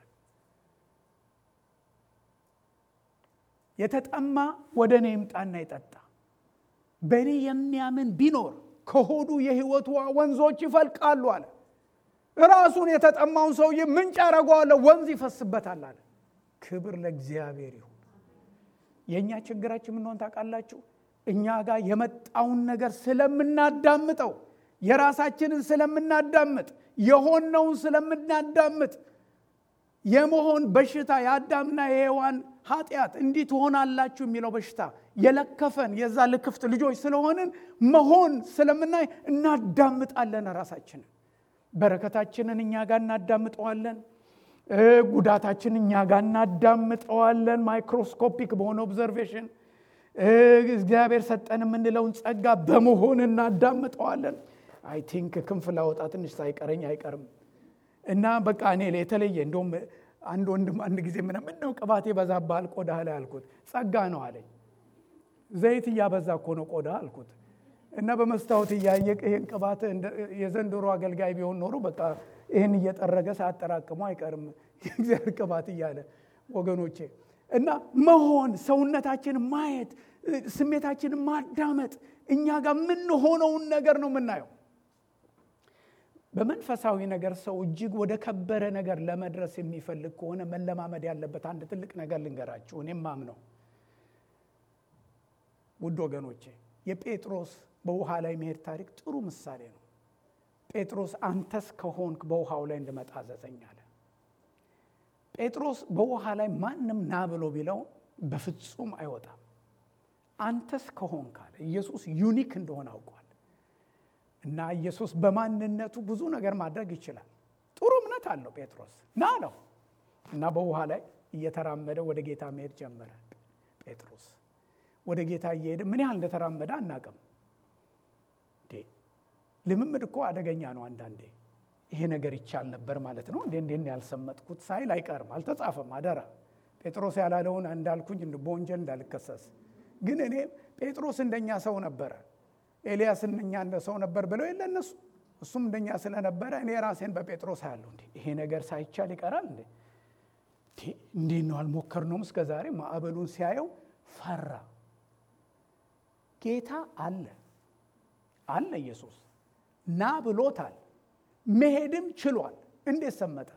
የተጠማ ወደ እኔ ይምጣና ይጠጣ። በእኔ የሚያምን ቢኖር ከሆዱ የህይወት ውሃ ወንዞች ይፈልቃሉ አለ። ራሱን የተጠማውን ሰውዬ ምንጭ አረገዋለሁ፣ ወንዝ ይፈስበታል አለ። ክብር ለእግዚአብሔር ይሁን። የእኛ ችግራችን ምንሆን ታውቃላችሁ? እኛ ጋር የመጣውን ነገር ስለምናዳምጠው፣ የራሳችንን ስለምናዳምጥ፣ የሆነውን ስለምናዳምጥ የመሆን በሽታ የአዳምና የሔዋን ኃጢአት እንዲህ ትሆናላችሁ የሚለው በሽታ የለከፈን የዛ ልክፍት ልጆች ስለሆንን መሆን ስለምናይ እናዳምጣለን። ራሳችንን በረከታችንን እኛ ጋር እናዳምጠዋለን። ጉዳታችን እኛ ጋር እናዳምጠዋለን። ማይክሮስኮፒክ በሆነ ኦብዘርቬሽን እግዚአብሔር ሰጠን የምንለውን ጸጋ በመሆን እናዳምጠዋለን። አይ ቲንክ ክንፍ ላወጣ ትንሽ ሳይቀረኝ አይቀርም እና በቃ እኔ የተለየ እንደውም አንድ ወንድም አንድ ጊዜ ምን ምነው ቅባት ይበዛብሃል ቆዳ ላይ አልኩት። ጸጋ ነው አለኝ። ዘይት እያበዛ እኮ ነው ቆዳ አልኩት። እና በመስታወት እያየ ይህን ቅባት የዘንድሮ አገልጋይ ቢሆን ኖሮ በቃ ይህን እየጠረገ ሳያጠራቅሙ አይቀርም የእግዚአብሔር ቅባት እያለ ወገኖቼ። እና መሆን ሰውነታችን ማየት ስሜታችንን ማዳመጥ እኛ ጋር የምንሆነውን ነገር ነው የምናየው። በመንፈሳዊ ነገር ሰው እጅግ ወደ ከበረ ነገር ለመድረስ የሚፈልግ ከሆነ መለማመድ ያለበት አንድ ትልቅ ነገር ልንገራችሁ። እኔም ማምነው ውድ ወገኖቼ የጴጥሮስ በውሃ ላይ መሄድ ታሪክ ጥሩ ምሳሌ ነው። ጴጥሮስ አንተስ ከሆንክ በውሃው ላይ እንድመጣ አዘዘኝ አለ። ጴጥሮስ በውሃ ላይ ማንም ና ብሎ ቢለው በፍጹም አይወጣም። አንተስ ከሆንክ አለ። ኢየሱስ ዩኒክ እንደሆነ አውቋል። እና ኢየሱስ በማንነቱ ብዙ ነገር ማድረግ ይችላል። ጥሩ እምነት አለው ጴጥሮስ ና ነው እና በውሃ ላይ እየተራመደ ወደ ጌታ መሄድ ጀመረ። ጴጥሮስ ወደ ጌታ እየሄደ ምን ያህል እንደተራመደ አናቅም። ልምምድ እኮ አደገኛ ነው። አንዳንዴ ይሄ ነገር ይቻል ነበር ማለት ነው እንዴ እንዴ ያልሰመጥኩት ሳይል አይቀርም። አልተጻፈም። አደራ ጴጥሮስ ያላለውን እንዳልኩኝ በወንጀል እንዳልከሰስ። ግን እኔ ጴጥሮስ እንደኛ ሰው ነበረ ኤልያስ እንደኛ እንደ ሰው ነበር ብለው የለ እነሱ እሱም እንደኛ ስለነበረ እኔ ራሴን በጴጥሮስ አያለሁ። እንዴ ይሄ ነገር ሳይቻል ይቀራል እንዴ? እንዴት ነው አልሞከርነውም እስከ ዛሬ? ማዕበሉን ሲያየው ፈራ። ጌታ አለ አለ ኢየሱስ ና ብሎታል። መሄድም ችሏል። እንዴት ሰመጠ?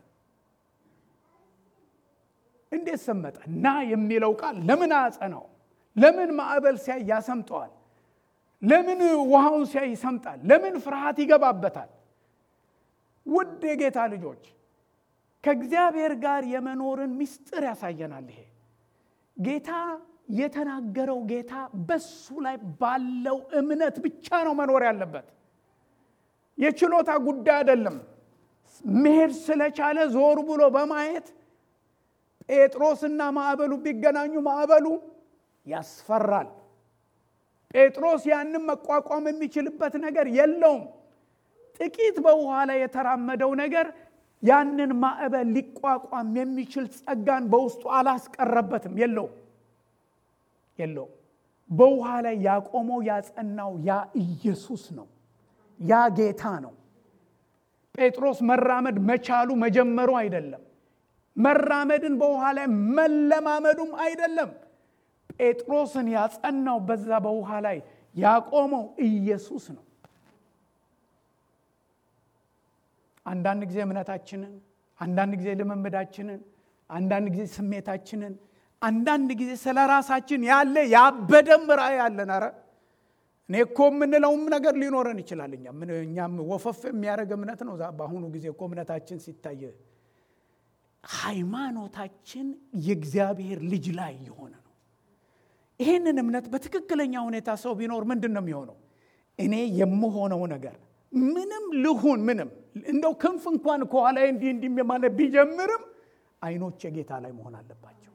እንዴት ሰመጠ? ና የሚለው ቃል ለምን አያጸናው? ለምን ማዕበል ሲያይ ያሰምጠዋል? ለምን ውሃውን ሲያይ ይሰምጣል? ለምን ፍርሃት ይገባበታል? ውድ የጌታ ልጆች ከእግዚአብሔር ጋር የመኖርን ምስጢር ያሳየናል። ይሄ ጌታ የተናገረው ጌታ በሱ ላይ ባለው እምነት ብቻ ነው መኖር ያለበት። የችሎታ ጉዳይ አይደለም። መሄድ ስለቻለ ዞር ብሎ በማየት ጴጥሮስና ማዕበሉ ቢገናኙ ማዕበሉ ያስፈራል። ጴጥሮስ ያንን መቋቋም የሚችልበት ነገር የለውም። ጥቂት በውሃ ላይ የተራመደው ነገር ያንን ማዕበል ሊቋቋም የሚችል ጸጋን በውስጡ አላስቀረበትም። የለውም የለውም። በውሃ ላይ ያቆመው ያጸናው ያ ኢየሱስ ነው። ያ ጌታ ነው። ጴጥሮስ መራመድ መቻሉ መጀመሩ አይደለም። መራመድን በውሃ ላይ መለማመዱም አይደለም። ጴጥሮስን ያጸናው በዛ በውሃ ላይ ያቆመው ኢየሱስ ነው። አንዳንድ ጊዜ እምነታችንን፣ አንዳንድ ጊዜ ልምምዳችንን፣ አንዳንድ ጊዜ ስሜታችንን፣ አንዳንድ ጊዜ ስለ ራሳችን ያለ ያበደም ራእይ ያለን ኧረ እኔ እኮ የምንለውም ነገር ሊኖረን ይችላል። እኛ እኛም ወፈፍ የሚያደርግ እምነት ነው። በአሁኑ ጊዜ እኮ እምነታችን ሲታይ ሃይማኖታችን የእግዚአብሔር ልጅ ላይ የሆነ ነው። ይህንን እምነት በትክክለኛ ሁኔታ ሰው ቢኖር ምንድን ነው የሚሆነው? እኔ የምሆነው ነገር ምንም ልሁን ምንም እንደው ክንፍ እንኳን ከኋላ እንዲህ እንዲህ ማለት ቢጀምርም አይኖች የጌታ ላይ መሆን አለባቸው።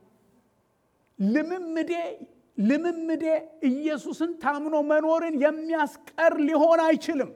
ልምምዴ ልምምዴ ኢየሱስን ታምኖ መኖርን የሚያስቀር ሊሆን አይችልም።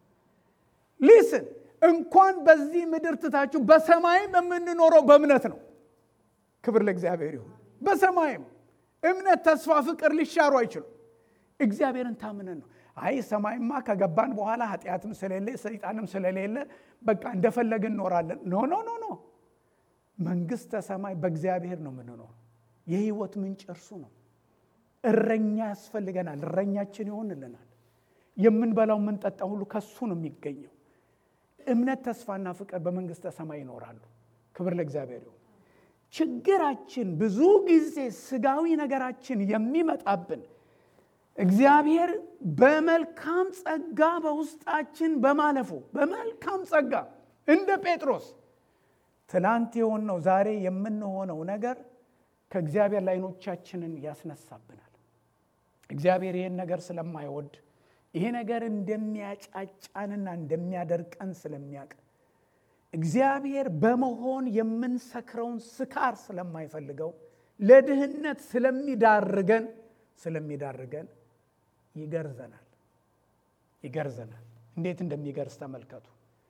ሊስን እንኳን በዚህ ምድር ትታችሁ በሰማይም የምንኖረው በእምነት ነው። ክብር ለእግዚአብሔር ይሁን። በሰማይም እምነት፣ ተስፋ፣ ፍቅር ሊሻሩ አይችሉም። እግዚአብሔርን ታምነን ነው። አይ ሰማይማ ከገባን በኋላ ኃጢአትም ስለሌለ ሰይጣንም ስለሌለ በቃ እንደፈለግን እንኖራለን። ኖ ኖ ኖ ኖ መንግስተ ሰማይ በእግዚአብሔር ነው የምንኖረው። የህይወት ምንጭ እርሱ ነው። እረኛ ያስፈልገናል። እረኛችን ይሆንልናል። የምንበላው የምንጠጣ ሁሉ ከሱ ነው የሚገኘው። እምነት፣ ተስፋና ፍቅር በመንግስተ ሰማይ ይኖራሉ። ክብር ለእግዚአብሔር ይሁን። ችግራችን ብዙ ጊዜ ስጋዊ ነገራችን የሚመጣብን እግዚአብሔር በመልካም ጸጋ በውስጣችን በማለፉ በመልካም ጸጋ እንደ ጴጥሮስ ትላንት የሆነው ዛሬ የምንሆነው ነገር ከእግዚአብሔር ላይ ዓይኖቻችንን ያስነሳብናል። እግዚአብሔር ይህን ነገር ስለማይወድ ይሄ ነገር እንደሚያጫጫንና እንደሚያደርቀን ስለሚያውቅ እግዚአብሔር በመሆን የምንሰክረውን ስካር ስለማይፈልገው ለድህነት ስለሚዳርገን ስለሚዳርገን ይገርዘናል ይገርዘናል። እንዴት እንደሚገርዝ ተመልከቱ።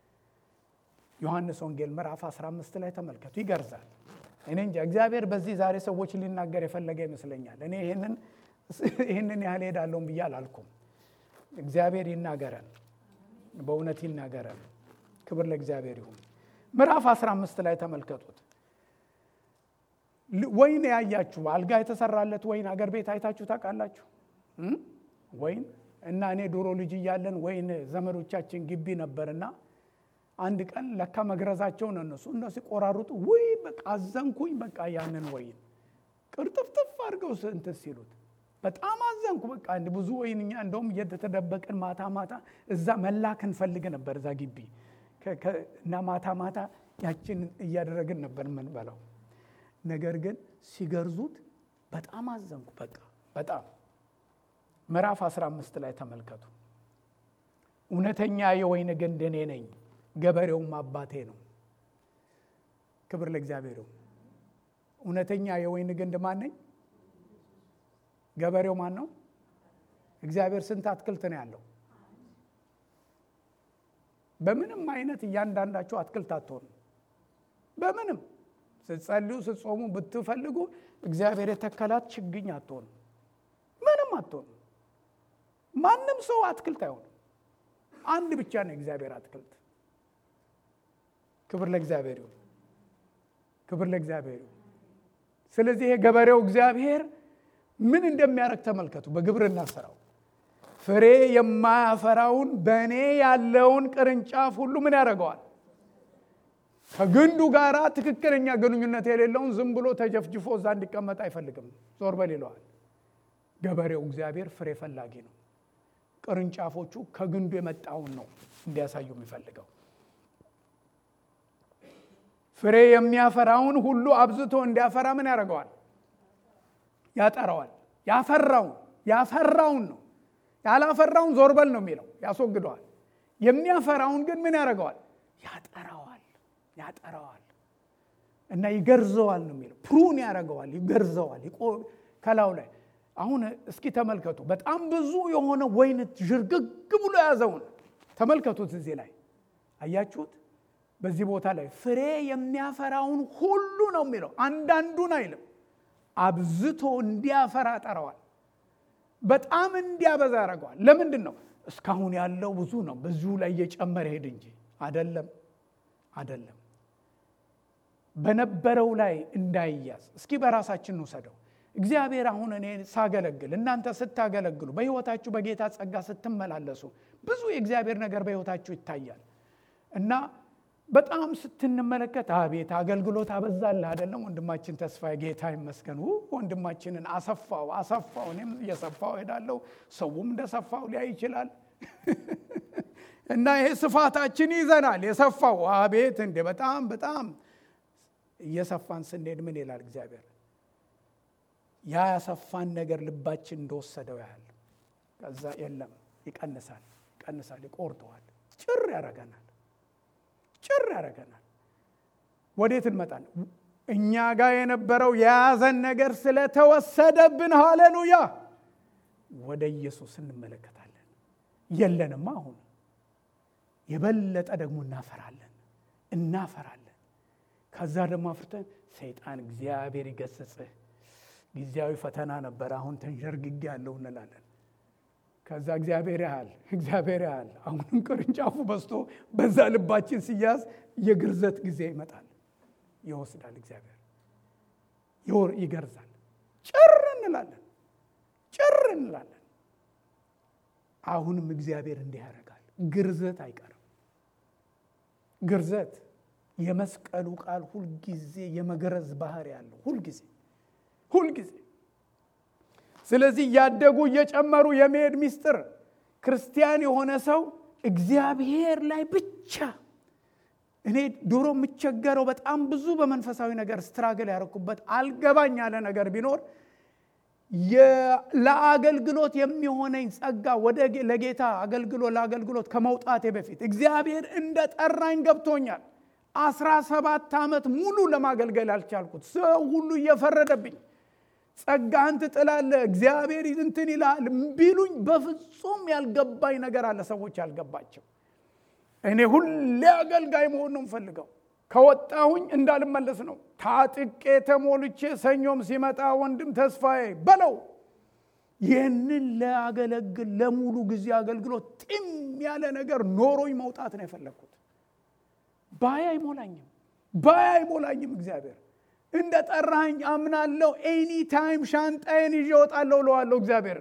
ዮሐንስ ወንጌል ምዕራፍ 15 ላይ ተመልከቱ። ይገርዛል። እኔ እንጃ እግዚአብሔር በዚህ ዛሬ ሰዎች ሊናገር የፈለገ ይመስለኛል። እኔ ይህንን ያህል ሄዳለሁም ብዬ አላልኩም። እግዚአብሔር ይናገረን፣ በእውነት ይናገረን። ክብር ለእግዚአብሔር ይሁን። ምዕራፍ 15 ላይ ተመልከቱት። ወይን ያያችሁ አልጋ የተሰራለት ወይን አገር ቤት አይታችሁ ታውቃላችሁ? ወይን እና እኔ ድሮ ልጅ እያለን ወይን ዘመዶቻችን ግቢ ነበርና አንድ ቀን ለካ መግረዛቸውን እነሱ እነሱ ሲቆራሩጡ ውይ በቃ አዘንኩኝ። በቃ ያንን ወይን ቅርጥፍጥፍ አድርገው እንትን ሲሉት በጣም አዘንኩ። በቃ ብዙ ወይን እኛ እንደውም እየተደበቅን ማታ ማታ እዛ መላክ እንፈልግ ነበር እዛ ግቢ እና ማታ ማታ ያችን እያደረግን ነበር የምንበላው። ነገር ግን ሲገርዙት በጣም አዘንኩ። በቃ በጣም ምዕራፍ 15 ላይ ተመልከቱ። እውነተኛ የወይን ግንድ እኔ ነኝ፣ ገበሬውም አባቴ ነው። ክብር ለእግዚአብሔር ይሁን። እውነተኛ የወይን ግንድ ማን ነኝ? ገበሬው ማን ነው? እግዚአብሔር ስንት አትክልት ነው ያለው? በምንም አይነት እያንዳንዳቸው አትክልት አትሆኑ። በምንም ስትጸልዩ ስትጾሙ ብትፈልጉ እግዚአብሔር የተከላት ችግኝ አትሆኑ። ምንም አትሆኑ። ማንም ሰው አትክልት አይሆንም። አንድ ብቻ ነው የእግዚአብሔር አትክልት። ክብር ለእግዚአብሔር ይሁን። ክብር ለእግዚአብሔር ይሁን። ስለዚህ የገበሬው እግዚአብሔር ምን እንደሚያደርግ ተመልከቱ። በግብርና ስራው ፍሬ የማያፈራውን በእኔ ያለውን ቅርንጫፍ ሁሉ ምን ያደርገዋል? ከግንዱ ጋር ትክክለኛ ግንኙነት የሌለውን ዝም ብሎ ተጀፍጅፎ እዛ እንዲቀመጥ አይፈልግም። ዞር በል ይለዋል። ገበሬው እግዚአብሔር ፍሬ ፈላጊ ነው። ቅርንጫፎቹ ከግንዱ የመጣውን ነው እንዲያሳዩ የሚፈልገው። ፍሬ የሚያፈራውን ሁሉ አብዝቶ እንዲያፈራ ምን ያደርገዋል? ያጠራዋል። ያፈራውን ያፈራውን ነው ያላፈራውን ዞር በል ነው የሚለው፣ ያስወግደዋል። የሚያፈራውን ግን ምን ያደርገዋል? ያጠራዋል ያጠራዋል። እና ይገርዘዋል ነው የሚለው። ፕሩን ያደርገዋል፣ ይገርዘዋል ከላዩ ላይ። አሁን እስኪ ተመልከቱ፣ በጣም ብዙ የሆነ ወይን ዥርግግ ብሎ የያዘውን ተመልከቱት። እዚህ ላይ አያችሁት? በዚህ ቦታ ላይ ፍሬ የሚያፈራውን ሁሉ ነው የሚለው፣ አንዳንዱን አይልም። አብዝቶ እንዲያፈራ ጠረዋል። በጣም እንዲያበዛ ያደርገዋል። ለምንድን ነው? እስካሁን ያለው ብዙ ነው፣ በዚሁ ላይ እየጨመረ ሄድ እንጂ አደለም፣ አደለም። በነበረው ላይ እንዳይያዝ እስኪ በራሳችን እንውሰደው። እግዚአብሔር አሁን እኔ ሳገለግል እናንተ ስታገለግሉ በሕይወታችሁ በጌታ ጸጋ ስትመላለሱ ብዙ የእግዚአብሔር ነገር በሕይወታችሁ ይታያል እና በጣም ስትንመለከት አቤት አገልግሎት አበዛልህ አይደለም ወንድማችን ተስፋዬ ጌታ ይመስገን ወንድማችንን አሰፋው አሰፋው እኔም እየሰፋው ሄዳለሁ ሰውም እንደሰፋው ሊያይ ይችላል እና ይሄ ስፋታችን ይዘናል የሰፋው አቤት እንዴ በጣም በጣም እየሰፋን ስንሄድ ምን ይላል እግዚአብሔር ያ ያሰፋን ነገር ልባችን እንደወሰደው ያህል ከዛ የለም ይቀንሳል ይቀንሳል ይቆርጠዋል ጭር ያደርገናል ጭር ያደርገናል ወዴት እንመጣለን እኛ ጋር የነበረው የያዘን ነገር ስለተወሰደብን ሃሌሉያ ወደ ኢየሱስ እንመለከታለን የለንም አሁን የበለጠ ደግሞ እናፈራለን እናፈራለን ከዛ ደግሞ አፍርተን ሰይጣን እግዚአብሔር ይገስጽህ ጊዜያዊ ፈተና ነበር አሁን ተንሸርግጌ ያለው እንላለን ከዛ እግዚአብሔር ያህል እግዚአብሔር ያህል አሁንም ቅርንጫፉ በስቶ በዛ ልባችን ሲያዝ የግርዘት ጊዜ ይመጣል ይወስዳል እግዚአብሔር ይገርዛል ጭር እንላለን ጭር እንላለን አሁንም እግዚአብሔር እንዲህ ያደርጋል ግርዘት አይቀርም ግርዘት የመስቀሉ ቃል ሁልጊዜ የመገረዝ ባህር ያለው ሁልጊዜ ሁልጊዜ ስለዚህ እያደጉ እየጨመሩ የመሄድ ሚስጥር ክርስቲያን የሆነ ሰው እግዚአብሔር ላይ ብቻ እኔ ድሮ የምቸገረው በጣም ብዙ በመንፈሳዊ ነገር ስትራግል ያደረኩበት አልገባኝ ያለ ነገር ቢኖር ለአገልግሎት የሚሆነኝ ጸጋ ወደ ለጌታ አገልግሎት ለአገልግሎት ከመውጣቴ በፊት እግዚአብሔር እንደ ጠራኝ ገብቶኛል አስራ ሰባት ዓመት ሙሉ ለማገልገል ያልቻልኩት ሰው ሁሉ እየፈረደብኝ ጸጋህን ትጥላለህ እግዚአብሔር እንትን ይልሃል ቢሉኝ በፍጹም ያልገባኝ ነገር አለ ሰዎች ያልገባቸው እኔ ሁሌ አገልጋይ መሆን ነው ምፈልገው ከወጣሁኝ እንዳልመለስ ነው ታጥቄ ተሞልቼ ሰኞም ሲመጣ ወንድም ተስፋዬ በለው ይህንን ለአገለግል ለሙሉ ጊዜ አገልግሎት ጢም ያለ ነገር ኖሮኝ መውጣት ነው የፈለግኩት ባይ አይሞላኝም ባይ አይሞላኝም እግዚአብሔር እንደ ጠራኝ አምናለሁ ኤኒ ታይም ሻንጣዬን ይዤ እወጣለሁ እለዋለሁ እግዚአብሔር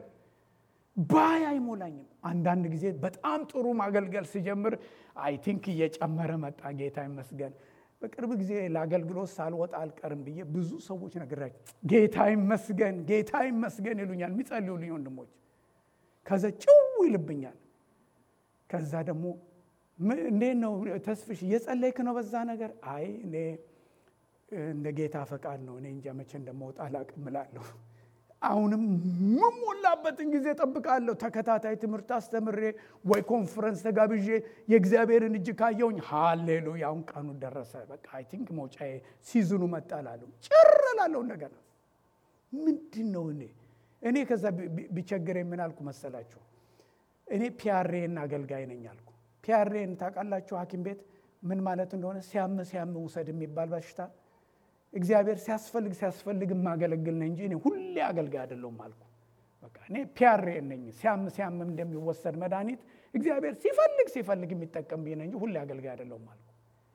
ባይ አይሞላኝም አንዳንድ ጊዜ በጣም ጥሩ ማገልገል ሲጀምር አይ ቲንክ እየጨመረ መጣ ጌታ ይመስገን በቅርብ ጊዜ ለአገልግሎት ሳልወጣ አልቀርም ብዬ ብዙ ሰዎች ነግራቸው ጌታ ይመስገን ጌታ ይመስገን ይሉኛል የሚጸልዩልኝ ወንድሞች ከዛ ጭው ይልብኛል ከዛ ደግሞ እንዴት ነው ተስፍሽ እየጸለይክ ነው በዛ ነገር አይ እኔ እንደ ጌታ ፈቃድ ነው እኔ እንጃ መቼ እንደመውጣ አላቅም እላለሁ አሁንም ምሞላበትን ጊዜ ጠብቃለሁ ተከታታይ ትምህርት አስተምሬ ወይ ኮንፈረንስ ተጋብዤ የእግዚአብሔርን እጅ ካየውኝ ሃሌሉያ አሁን ቀኑ ደረሰ በቃ አይ ቲንክ መውጫ ሲዝኑ መጣ ላለሁ ጭር ላለሁ እንደገና ምንድን ነው እኔ እኔ ከዛ ቢቸግር ምን አልኩ መሰላችሁ እኔ ፒያሬን አገልጋይ ነኝ አልኩ ፒያሬን ታውቃላችሁ ሀኪም ቤት ምን ማለት እንደሆነ ሲያም ሲያም ውሰድ የሚባል በሽታ እግዚአብሔር ሲያስፈልግ ሲያስፈልግ የማገለግል ነኝ እንጂ እኔ ሁሌ አገልጋይ አይደለሁም አልኩ በቃ እኔ ፒያሬ ነኝ ሲያም ሲያም እንደሚወሰድ መድኃኒት እግዚአብሔር ሲፈልግ ሲፈልግ የሚጠቀም ብዬ እንጂ ሁሌ አገልጋይ አይደለሁም አልኩ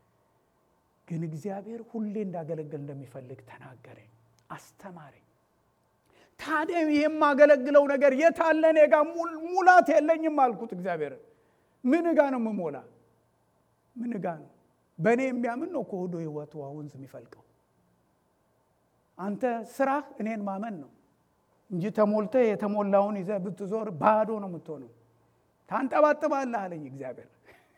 ግን እግዚአብሔር ሁሌ እንዳገለግል እንደሚፈልግ ተናገረኝ አስተማረኝ ታዲያ የማገለግለው ነገር የታለ እኔ ጋ ሙላት የለኝም አልኩት እግዚአብሔር ምን ጋ ነው ምሞላ ምን ጋ ነው በእኔ የሚያምን ነው ከሆዶ ህይወቱ ወንዝ የሚፈልቀው አንተ ስራህ እኔን ማመን ነው እንጂ ተሞልተ የተሞላውን ይዘ ብትዞር ባዶ ነው የምትሆነው ታንጠባጥባለህ አለኝ እግዚአብሔር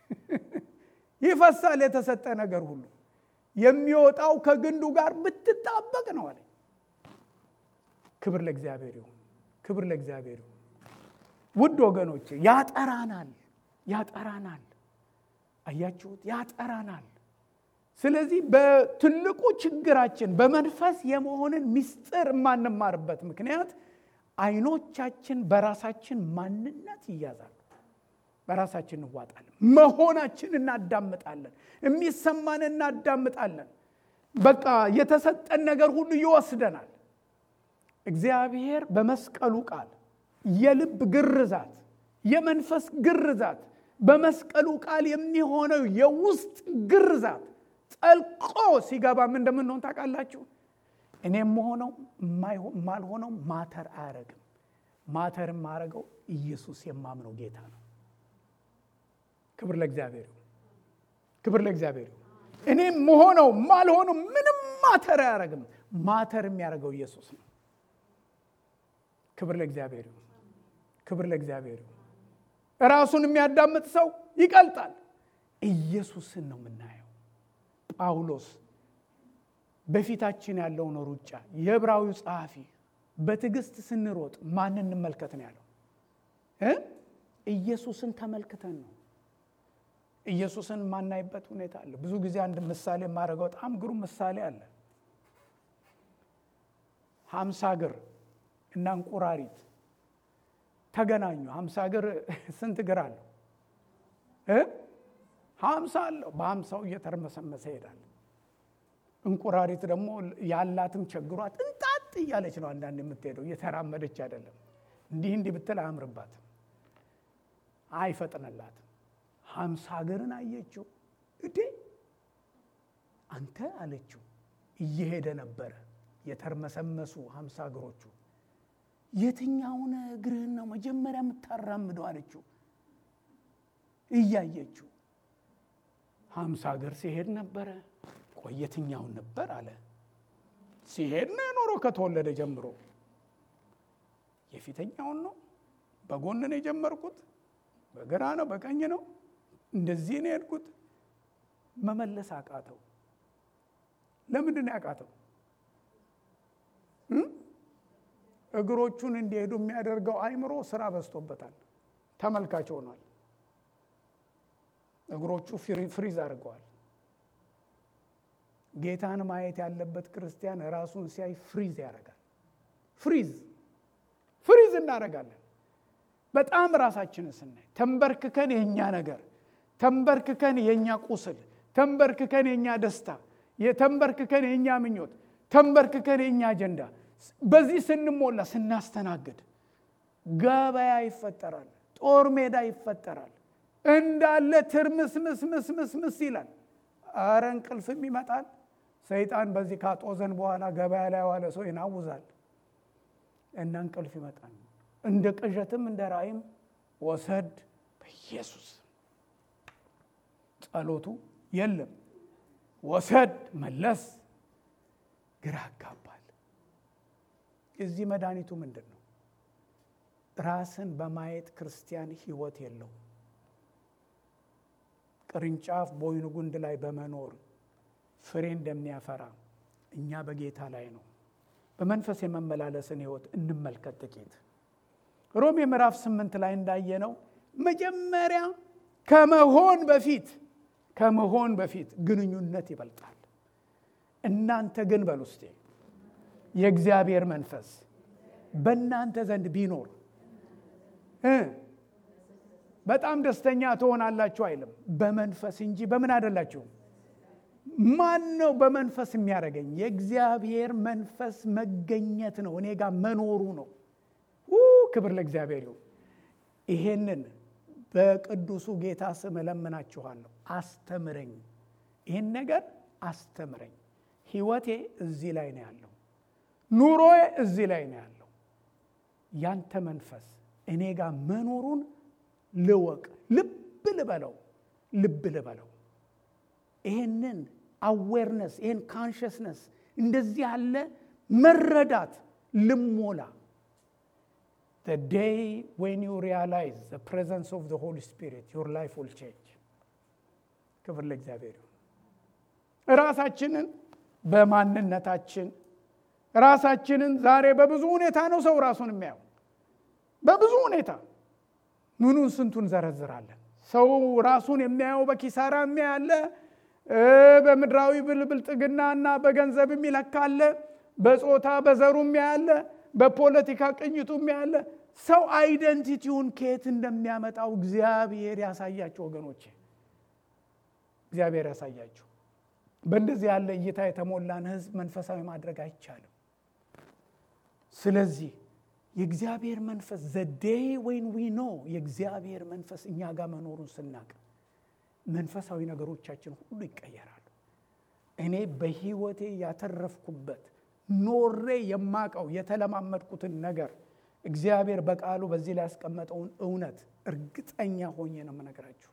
ይፈሳል የተሰጠ ነገር ሁሉ የሚወጣው ከግንዱ ጋር ብትጣበቅ ነው አለኝ ክብር ለእግዚአብሔር ይሁን ክብር ለእግዚአብሔር ይሁን ውድ ወገኖች ያጠራናል ያጠራናል አያችሁት ያጠራናል ስለዚህ በትልቁ ችግራችን በመንፈስ የመሆንን ምስጢር የማንማርበት ምክንያት አይኖቻችን በራሳችን ማንነት ይያዛሉ። በራሳችን እንዋጣለን። መሆናችን እናዳምጣለን። የሚሰማን እናዳምጣለን። በቃ የተሰጠን ነገር ሁሉ ይወስደናል። እግዚአብሔር በመስቀሉ ቃል የልብ ግርዛት፣ የመንፈስ ግርዛት፣ በመስቀሉ ቃል የሚሆነው የውስጥ ግርዛት ጠልቆ ሲገባ ምን እንደምንሆን ታውቃላችሁ? እኔ የምሆነው የማልሆነው ማተር አያረግም። ማተር የማረገው ኢየሱስ የማምነው ጌታ ነው። ክብር ለእግዚአብሔር ይሁን። ክብር ለእግዚአብሔር ይሁን። እኔ መሆነው ማልሆነው ምንም ማተር አያረግም። ማተር የሚያደርገው ኢየሱስ ነው። ክብር ለእግዚአብሔር ይሁን። ክብር ለእግዚአብሔር ይሁን። ራሱን የሚያዳምጥ ሰው ይቀልጣል። ኢየሱስን ነው የምናየው። ጳውሎስ በፊታችን ያለውን ሩጫ የዕብራዊው ጸሐፊ በትዕግስት ስንሮጥ ማን እንመልከት ነው ያለው? ኢየሱስን ተመልክተን ነው። ኢየሱስን የማናይበት ሁኔታ አለ። ብዙ ጊዜ አንድ ምሳሌ የማደርገው በጣም ግሩም ምሳሌ አለ። ሀምሳ እግር እና እንቁራሪት ተገናኙ። ሀምሳ እግር ስንት እግር አለው? ሀምሳ አለው። በሀምሳው እየተርመሰመሰ ይሄዳል። እንቁራሪት ደግሞ ያላትም ቸግሯት እንጣጥ እያለች ነው አንዳንድ የምትሄደው፣ እየተራመደች አይደለም። እንዲህ እንዲህ ብትል አያምርባትም፣ አይፈጥንላትም። ሀምሳ እግርን አየችው። እዴ አንተ አለችው። እየሄደ ነበረ የተርመሰመሱ ሀምሳ እግሮቹ። የትኛውን እግርህን ነው መጀመሪያ የምታራምደው አለችው። እያየችው ሀምሳ እግር ሲሄድ ነበረ። ቆይ የትኛውን ነበር አለ። ሲሄድ ነው የኖረው ከተወለደ ጀምሮ። የፊተኛውን ነው በጎን ነው የጀመርኩት፣ በግራ ነው በቀኝ ነው እንደዚህ ነው የሄድኩት። መመለስ አቃተው። ለምንድን ነው ያቃተው? እግሮቹን እንዲሄዱ የሚያደርገው አይምሮ ስራ በዝቶበታል። ተመልካች ሆኗል። እግሮቹ ፍሪዝ አድርገዋል። ጌታን ማየት ያለበት ክርስቲያን ራሱን ሲያይ ፍሪዝ ያደርጋል። ፍሪዝ ፍሪዝ እናደርጋለን። በጣም ራሳችንን ስናይ ተንበርክከን የእኛ ነገር ተንበርክከን የእኛ ቁስል ተንበርክከን የእኛ ደስታ ተንበርክከን የእኛ ምኞት ተንበርክከን የእኛ አጀንዳ በዚህ ስንሞላ ስናስተናግድ ገበያ ይፈጠራል፣ ጦር ሜዳ ይፈጠራል። እንዳለ ትርምስምስምስምስምስ ይላል። አረ እንቅልፍም ይመጣል። ሰይጣን በዚህ ካጦዘን በኋላ ገበያ ላይ ዋለ ሰው ይናውዛል እና እንቅልፍ ይመጣል። እንደ ቅዠትም እንደ ራእይም ወሰድ በኢየሱስ ጸሎቱ የለም። ወሰድ መለስ ግራ ያጋባል። እዚህ መድኃኒቱ ምንድን ነው? ራስን በማየት ክርስቲያን ህይወት የለው። ቅርንጫፍ በወይኑ ጉንድ ላይ በመኖር ፍሬ እንደሚያፈራ እኛ በጌታ ላይ ነው። በመንፈስ የመመላለስን ህይወት እንመልከት ጥቂት። ሮሜ ምዕራፍ ስምንት ላይ እንዳየነው መጀመሪያ ከመሆን በፊት ከመሆን በፊት ግንኙነት ይበልጣል። እናንተ ግን በሉ እስቴ የእግዚአብሔር መንፈስ በእናንተ ዘንድ ቢኖር በጣም ደስተኛ ትሆናላችሁ አይልም። በመንፈስ እንጂ በምን አይደላችሁም። ማን ነው በመንፈስ የሚያደርገኝ? የእግዚአብሔር መንፈስ መገኘት ነው፣ እኔ ጋር መኖሩ ነው። ክብር ለእግዚአብሔር ይሁን። ይሄንን በቅዱሱ ጌታ ስም እለምናችኋለሁ። አስተምረኝ፣ ይህን ነገር አስተምረኝ። ህይወቴ እዚህ ላይ ነው ያለው፣ ኑሮዬ እዚህ ላይ ነው ያለው። ያንተ መንፈስ እኔ ጋር መኖሩን ልወቅ፣ ልብ ልበለው፣ ልብ ልበለው። ይህንን አዌርነስ ይህን ካንሽስነስ እንደዚህ ያለ መረዳት ልሞላ the day when you realize the presence of the Holy Spirit, your life will change. ክብር ለእግዚአብሔር ይሁን። ራሳችንን በማንነታችን ራሳችንን ዛሬ በብዙ ሁኔታ ነው ሰው ራሱን የሚያየው። በብዙ ሁኔታ ምኑን ስንቱን ዘረዝራለን። ሰው ራሱን የሚያየው በኪሳራ የሚያለ በምድራዊ ብልጥግናና በገንዘብ የሚለካለ በጾታ በዘሩም ያለ በፖለቲካ ቅኝቱም ያለ ሰው አይደንቲቲውን ከየት እንደሚያመጣው እግዚአብሔር ያሳያቸው ወገኖቼ፣ እግዚአብሔር ያሳያቸው። በእንደዚህ ያለ እይታ የተሞላን ህዝብ መንፈሳዊ ማድረግ አይቻልም። ስለዚህ የእግዚአብሔር መንፈስ ዘዴይ ወይን ዊ ኖ የእግዚአብሔር መንፈስ እኛ ጋር መኖሩን ስናቅ መንፈሳዊ ነገሮቻችን ሁሉ ይቀየራሉ። እኔ በህይወቴ ያተረፍኩበት ኖሬ የማቀው የተለማመድኩትን ነገር እግዚአብሔር በቃሉ በዚህ ላይ ያስቀመጠውን እውነት እርግጠኛ ሆኜ ነው የምነግራችሁ።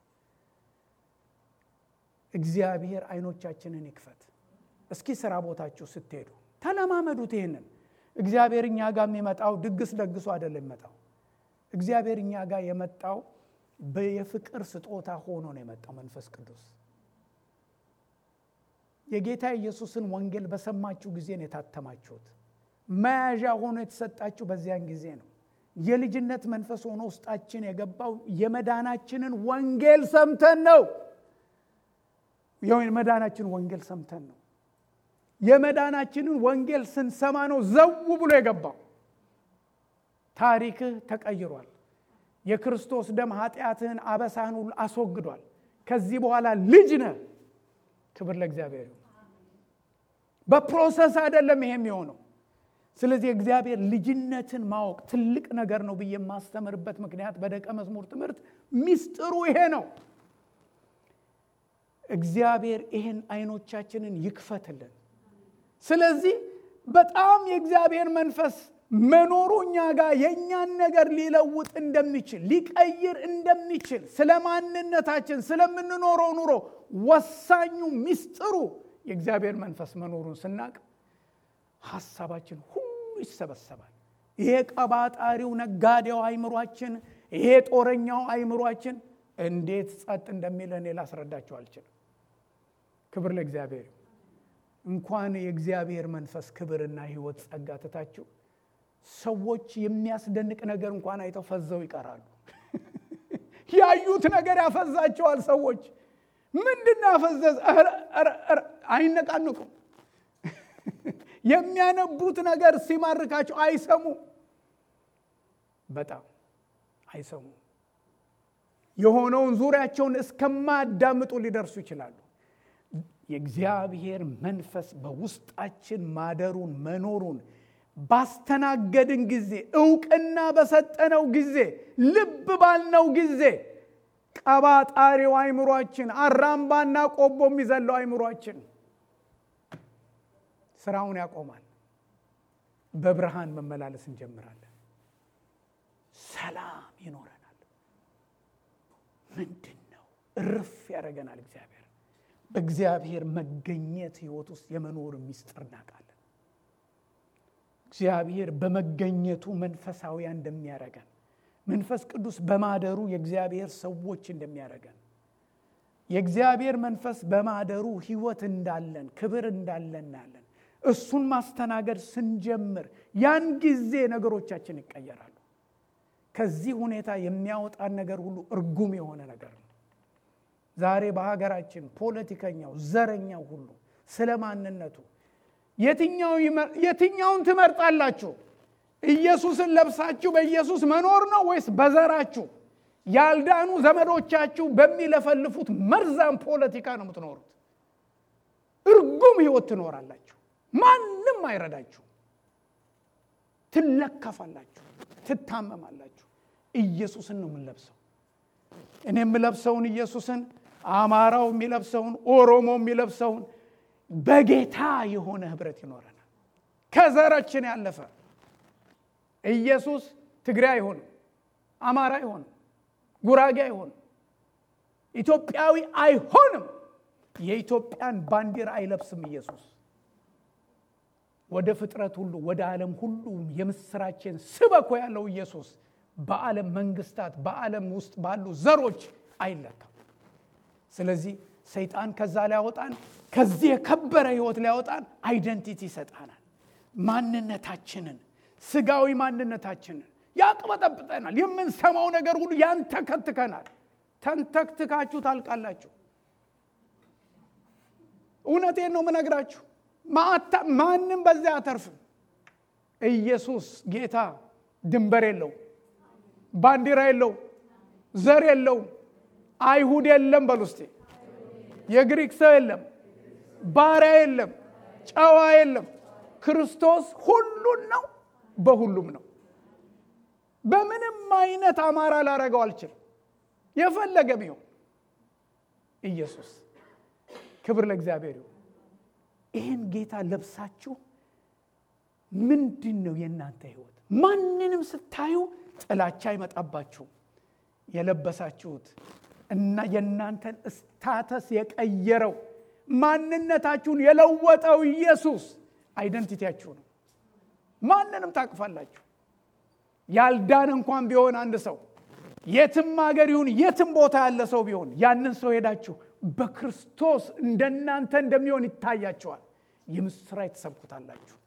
እግዚአብሔር አይኖቻችንን ይክፈት። እስኪ ስራ ቦታችሁ ስትሄዱ ተለማመዱት ይህንን። እግዚአብሔር እኛ ጋር የሚመጣው ድግስ ደግሶ አይደለም የሚመጣው። እግዚአብሔር እኛ ጋር የመጣው የፍቅር ስጦታ ሆኖ ነው የመጣው መንፈስ ቅዱስ። የጌታ ኢየሱስን ወንጌል በሰማችሁ ጊዜ ነው የታተማችሁት። መያዣ ሆኖ የተሰጣችሁ በዚያን ጊዜ ነው። የልጅነት መንፈስ ሆኖ ውስጣችን የገባው የመዳናችንን ወንጌል ሰምተን ነው። የመዳናችን ወንጌል ሰምተን ነው። የመዳናችንን ወንጌል ስንሰማ ነው ዘው ብሎ የገባው። ታሪክህ ተቀይሯል። የክርስቶስ ደም ኃጢአትህን፣ አበሳህን ሁሉ አስወግዷል። ከዚህ በኋላ ልጅ ነህ። ክብር ለእግዚአብሔር ይሁን። በፕሮሰስ አይደለም ይሄ የሚሆነው። ስለዚህ እግዚአብሔር ልጅነትን ማወቅ ትልቅ ነገር ነው ብዬ የማስተምርበት ምክንያት በደቀ መዝሙር ትምህርት ሚስጥሩ ይሄ ነው። እግዚአብሔር ይህን አይኖቻችንን ይክፈትልን። ስለዚህ በጣም የእግዚአብሔር መንፈስ መኖሩ እኛ ጋር የእኛን ነገር ሊለውጥ እንደሚችል ሊቀይር እንደሚችል ስለ ማንነታችን ስለምንኖረው ኑሮ ወሳኙ ሚስጥሩ የእግዚአብሔር መንፈስ መኖሩን ስናቅ ሀሳባችን ሁሉ ይሰበሰባል። ይሄ ቀባጣሪው ነጋዴው አይምሯችን፣ ይሄ ጦረኛው አይምሯችን እንዴት ጸጥ እንደሚል እኔ ላስረዳቸው አልችልም። ክብር ለእግዚአብሔር። እንኳን የእግዚአብሔር መንፈስ ክብርና ሕይወት ጸጋ ትታችሁ ሰዎች የሚያስደንቅ ነገር እንኳን አይተው ፈዘው ይቀራሉ። ያዩት ነገር ያፈዛቸዋል። ሰዎች ምንድን ያፈዘዝ አይነቃንቁም። የሚያነቡት ነገር ሲማርካቸው አይሰሙ፣ በጣም አይሰሙ። የሆነውን ዙሪያቸውን እስከማያዳምጡ ሊደርሱ ይችላሉ። የእግዚአብሔር መንፈስ በውስጣችን ማደሩን መኖሩን ባስተናገድን ጊዜ እውቅና በሰጠነው ጊዜ ልብ ባልነው ጊዜ ቀባጣሪው አይምሯችን አራምባና ቆቦ የሚዘለው አይምሯችን ስራውን ያቆማል። በብርሃን መመላለስ እንጀምራለን። ሰላም ይኖረናል። ምንድን ነው እርፍ ያደረገናል። እግዚአብሔር በእግዚአብሔር መገኘት ህይወት ውስጥ የመኖር ሚስጥር እናውቃለን። እግዚአብሔር በመገኘቱ መንፈሳዊያን እንደሚያደርገን መንፈስ ቅዱስ በማደሩ የእግዚአብሔር ሰዎች እንደሚያደርገን የእግዚአብሔር መንፈስ በማደሩ ህይወት እንዳለን ክብር እንዳለን እናያለን። እሱን ማስተናገድ ስንጀምር ያን ጊዜ ነገሮቻችን ይቀየራሉ። ከዚህ ሁኔታ የሚያወጣን ነገር ሁሉ እርጉም የሆነ ነገር ነው። ዛሬ በሀገራችን ፖለቲከኛው፣ ዘረኛው ሁሉ ስለ ማንነቱ የትኛውን ትመርጣላችሁ? ኢየሱስን ለብሳችሁ በኢየሱስ መኖር ነው ወይስ በዘራችሁ ያልዳኑ ዘመዶቻችሁ በሚለፈልፉት መርዛም ፖለቲካ ነው የምትኖሩት? እርጉም ህይወት ትኖራላችሁ። ማንም አይረዳችሁ። ትለከፋላችሁ፣ ትታመማላችሁ። ኢየሱስን ነው የምንለብሰው። እኔ የምለብሰውን ኢየሱስን፣ አማራው የሚለብሰውን፣ ኦሮሞ የሚለብሰውን በጌታ የሆነ ህብረት ይኖረናል። ከዘራችን ያለፈ ኢየሱስ ትግሬ አይሆንም፣ አማራ አይሆንም፣ ጉራጌ አይሆንም፣ ኢትዮጵያዊ አይሆንም። የኢትዮጵያን ባንዲራ አይለብስም ኢየሱስ። ወደ ፍጥረት ሁሉ ወደ ዓለም ሁሉ የምስራችን ስበኮ ያለው ኢየሱስ በዓለም መንግስታት በዓለም ውስጥ ባሉ ዘሮች አይለካም። ስለዚህ ሰይጣን ከዛ ሊያወጣን ከዚህ የከበረ ህይወት ሊያወጣን አይደንቲቲ ይሰጣናል። ማንነታችንን ስጋዊ ማንነታችንን ያቅበጠብጠናል። የምንሰማው ነገር ሁሉ ያንተከትከናል። ተንተክትካችሁ ታልቃላችሁ። እውነቴን ነው ምነግራችሁ። ማንም በዚያ አተርፍም። ኢየሱስ ጌታ ድንበር የለው፣ ባንዲራ የለው፣ ዘር የለው፣ አይሁድ የለም በሉ እስቲ። የግሪክ ሰው የለም፣ ባሪያ የለም፣ ጨዋ የለም። ክርስቶስ ሁሉን ነው፣ በሁሉም ነው። በምንም አይነት አማራ ላረገው አልችልም። የፈለገ ቢሆን ኢየሱስ ክብር ለእግዚአብሔር ይሁን። ይህን ጌታ ለብሳችሁ ምንድን ነው የእናንተ ህይወት? ማንንም ስታዩ ጥላቻ አይመጣባችሁም። የለበሳችሁት እና የእናንተን ስታተስ የቀየረው ማንነታችሁን የለወጠው ኢየሱስ አይደንቲቲያችሁ ነው። ማንንም ታቅፋላችሁ። ያልዳን እንኳን ቢሆን አንድ ሰው የትም ሀገር ይሁን የትም ቦታ ያለ ሰው ቢሆን ያንን ሰው ሄዳችሁ በክርስቶስ እንደናንተ እንደሚሆን ይታያቸዋል። የምስራች ትሰብኩታላችሁ።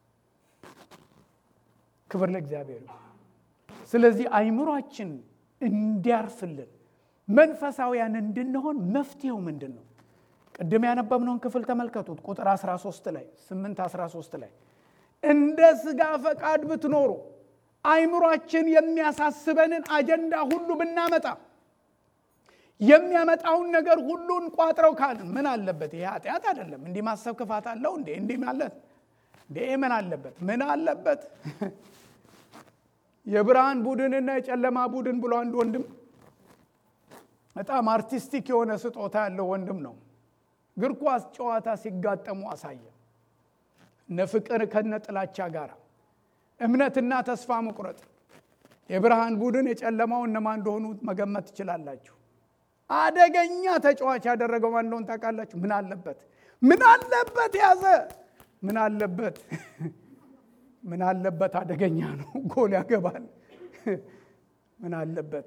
ክብር ለእግዚአብሔር። ስለዚህ አይምሯችን እንዲያርፍልን መንፈሳውያን እንድንሆን መፍትሄው ምንድን ነው? ቅድም ያነበብነውን ክፍል ተመልከቱት። ቁጥር 13 ላይ 8 13 ላይ እንደ ስጋ ፈቃድ ብትኖሩ አይምሯችን የሚያሳስበንን አጀንዳ ሁሉ ብናመጣ የሚያመጣውን ነገር ሁሉን ቋጥረው ካልን ምን አለበት? ይሄ ኃጢአት አይደለም። እንዲህ ማሰብ ክፋት አለው እንዴ? እንዲህ ማለት እንዴ? ምን አለበት? ምን አለበት? የብርሃን ቡድንና የጨለማ ቡድን ብሎ አንድ ወንድም በጣም አርቲስቲክ የሆነ ስጦታ ያለው ወንድም ነው። እግር ኳስ ጨዋታ ሲጋጠሙ አሳየ። እነ ፍቅር ከነ ጥላቻ ጋር እምነትና ተስፋ መቁረጥ የብርሃን ቡድን የጨለማው እነማን እንደሆኑ መገመት ትችላላችሁ። አደገኛ ተጫዋች ያደረገው ማን እንደሆነ ታውቃላችሁ? ምን አለበት? ምን አለበት? ያዘ። ምን አለበት? ምን አለበት? አደገኛ ነው። ጎል ያገባል። ምን አለበት?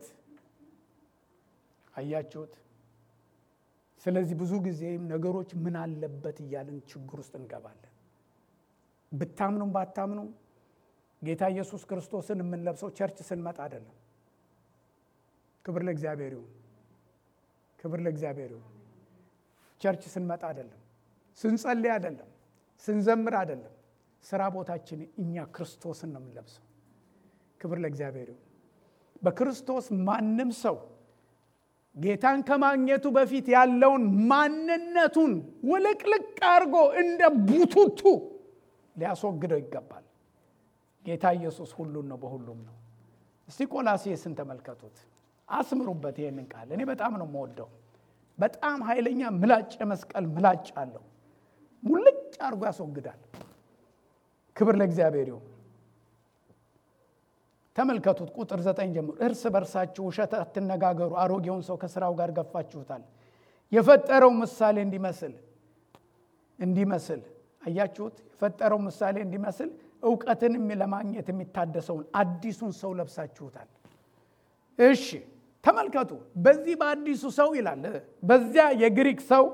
አያችሁት? ስለዚህ ብዙ ጊዜም ነገሮች ምን አለበት እያልን ችግር ውስጥ እንገባለን። ብታምኑም ባታምኑም ጌታ ኢየሱስ ክርስቶስን የምንለብሰው ቸርች ስንመጣ አይደለም። ክብር ለእግዚአብሔር ይሁን። ክብር ለእግዚአብሔር ይሁን። ቸርች ስንመጣ አይደለም፣ ስንጸልይ አይደለም፣ ስንዘምር አይደለም። ስራ ቦታችን እኛ ክርስቶስን ነው የምንለብሰው። ክብር ለእግዚአብሔር ይሁን። በክርስቶስ ማንም ሰው ጌታን ከማግኘቱ በፊት ያለውን ማንነቱን ውልቅልቅ አድርጎ እንደ ቡቱቱ ሊያስወግደው ይገባል። ጌታ ኢየሱስ ሁሉን ነው፣ በሁሉም ነው። እስቲ ቆላሴስን ተመልከቱት፣ አስምሩበት ይህንን ቃል። እኔ በጣም ነው የምወደው። በጣም ኃይለኛ ምላጭ የመስቀል ምላጭ አለው። ሙልጭ አድርጎ ያስወግዳል። ክብር ለእግዚአብሔር ይሁን። ተመልከቱት ቁጥር ዘጠኝ ጀምሮ እርስ በርሳችሁ ውሸት አትነጋገሩ፣ አሮጌውን ሰው ከስራው ጋር ገፋችሁታል፣ የፈጠረው ምሳሌ እንዲመስል እንዲመስል አያችሁት? የፈጠረው ምሳሌ እንዲመስል እውቀትን ለማግኘት የሚታደሰውን አዲሱን ሰው ለብሳችሁታል። እሺ ተመልከቱ። በዚህ በአዲሱ ሰው ይላል። በዚያ የግሪክ ሰው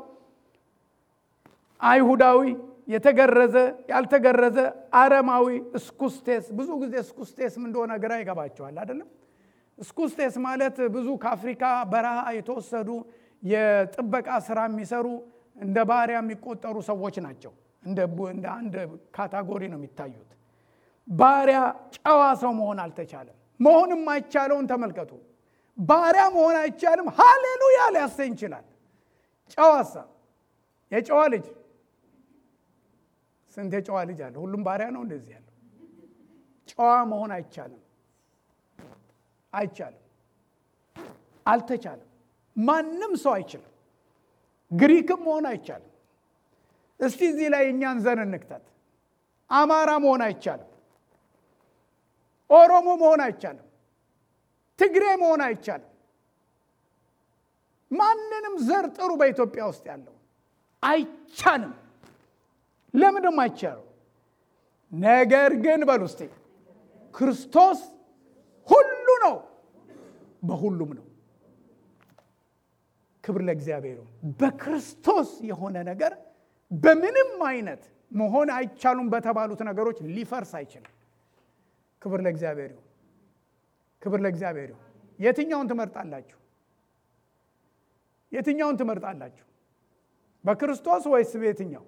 አይሁዳዊ፣ የተገረዘ፣ ያልተገረዘ፣ አረማዊ፣ እስኩስቴስ። ብዙ ጊዜ እስኩስቴስ ምን እንደሆነ ግራ ይገባቸዋል አይደለም? እስኩስቴስ ማለት ብዙ ከአፍሪካ በረሃ የተወሰዱ የጥበቃ ስራ የሚሰሩ እንደ ባሪያ የሚቆጠሩ ሰዎች ናቸው። እንደ አንድ ካታጎሪ ነው የሚታዩት። ባሪያ ጨዋ ሰው መሆን አልተቻለም። መሆን የማይቻለውን ተመልከቱ። ባሪያ መሆን አይቻልም። ሃሌሉያ ሊያሰኝ ይችላል። ጨዋሳ የጨዋ ልጅ ስንት የጨዋ ልጅ አለ? ሁሉም ባሪያ ነው እንደዚህ ያለው። ጨዋ መሆን አይቻልም፣ አይቻልም፣ አልተቻለም። ማንም ሰው አይችልም። ግሪክም መሆን አይቻልም። እስቲ እዚህ ላይ እኛን ዘር እንክተት። አማራ መሆን አይቻልም። ኦሮሞ መሆን አይቻልም። ትግሬ መሆን አይቻልም። ማንንም ዘር ጥሩ በኢትዮጵያ ውስጥ ያለው አይቻልም። ለምንም አይቻለው። ነገር ግን በሉ እስቲ ክርስቶስ ሁሉ ነው፣ በሁሉም ነው። ክብር ለእግዚአብሔር። በክርስቶስ የሆነ ነገር በምንም አይነት መሆን አይቻሉም በተባሉት ነገሮች ሊፈርስ አይችልም። ክብር ለእግዚአብሔር ይሁን። ክብር ለእግዚአብሔር ይሁን። የትኛውን ትመርጣላችሁ? የትኛውን ትመርጣላችሁ? በክርስቶስ ወይስ በየትኛው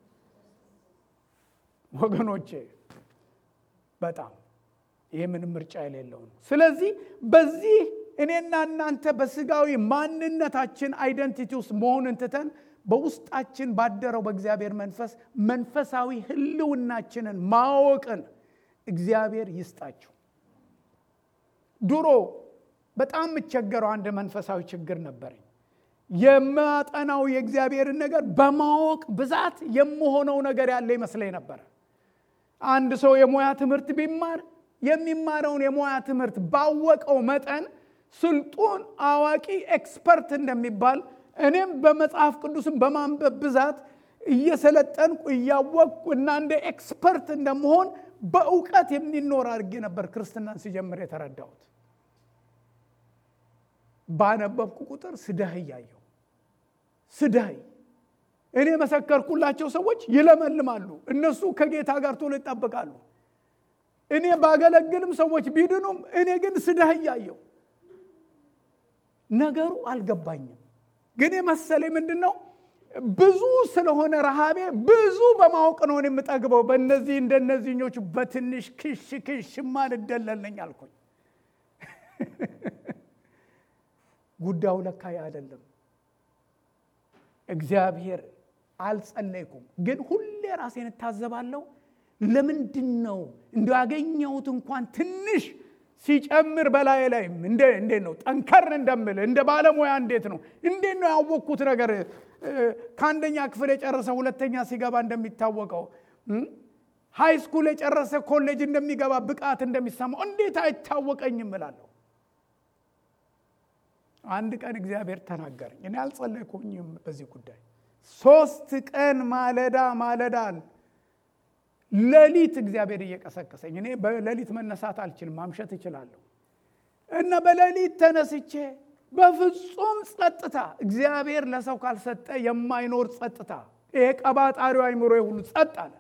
ወገኖቼ? በጣም ይህ ምንም ምርጫ የሌለው ነው። ስለዚህ በዚህ እኔና እናንተ በስጋዊ ማንነታችን አይደንቲቲ ውስጥ መሆንን ትተን በውስጣችን ባደረው በእግዚአብሔር መንፈስ መንፈሳዊ ሕልውናችንን ማወቅን እግዚአብሔር ይስጣችሁ። ድሮ በጣም የምቸገረው አንድ መንፈሳዊ ችግር ነበረኝ። የማጠናው የእግዚአብሔርን ነገር በማወቅ ብዛት የምሆነው ነገር ያለ ይመስለኝ ነበረ። አንድ ሰው የሙያ ትምህርት ቢማር የሚማረውን የሙያ ትምህርት ባወቀው መጠን ስልጡን አዋቂ ኤክስፐርት እንደሚባል እኔም በመጽሐፍ ቅዱስም በማንበብ ብዛት እየሰለጠንኩ እያወቅኩ እና እንደ ኤክስፐርት እንደመሆን በእውቀት የሚኖር አድርጌ ነበር ክርስትናን ሲጀምር የተረዳሁት። ባነበብኩ ቁጥር ስደህ እያየሁ ስደህ እኔ መሰከርኩላቸው ሰዎች ይለመልማሉ። እነሱ ከጌታ ጋር ቶሎ ይጣበቃሉ። እኔ ባገለግልም ሰዎች ቢድኑም እኔ ግን ስደህ እያየሁ ነገሩ አልገባኝም። ግን የመሰለኝ ምንድን ነው ብዙ ስለሆነ ረሃቤ ብዙ በማወቅ ነው የምጠግበው። በእነዚህ እንደነዚህኞቹ በትንሽ ክሽ ክሽማ ልደለልነኝ አልኩኝ። ጉዳዩ ለካ አይደለም። እግዚአብሔር አልጸለይኩም፣ ግን ሁሌ ራሴን እታዘባለሁ። ለምንድን ነው እንዲ ያገኘሁት እንኳን ትንሽ ሲጨምር በላይ ላይ እንዴት ነው ጠንከር እንደምል እንደ ባለሙያ እንዴት ነው እንዴት ነው ያወቅኩት ነገር ከአንደኛ ክፍል የጨረሰ ሁለተኛ ሲገባ እንደሚታወቀው ሃይ ስኩል የጨረሰ ኮሌጅ እንደሚገባ ብቃት እንደሚሰማው እንዴት አይታወቀኝም እላለሁ። አንድ ቀን እግዚአብሔር ተናገረኝ። እኔ አልጸለይኩኝም በዚህ ጉዳይ። ሶስት ቀን ማለዳ ማለዳን ሌሊት እግዚአብሔር እየቀሰቀሰኝ፣ እኔ በሌሊት መነሳት አልችልም፣ ማምሸት እችላለሁ። እና በሌሊት ተነስቼ በፍጹም ጸጥታ፣ እግዚአብሔር ለሰው ካልሰጠ የማይኖር ጸጥታ፣ ይሄ ቀባጣሪው አይምሮ ሁሉ ጸጥ አለ።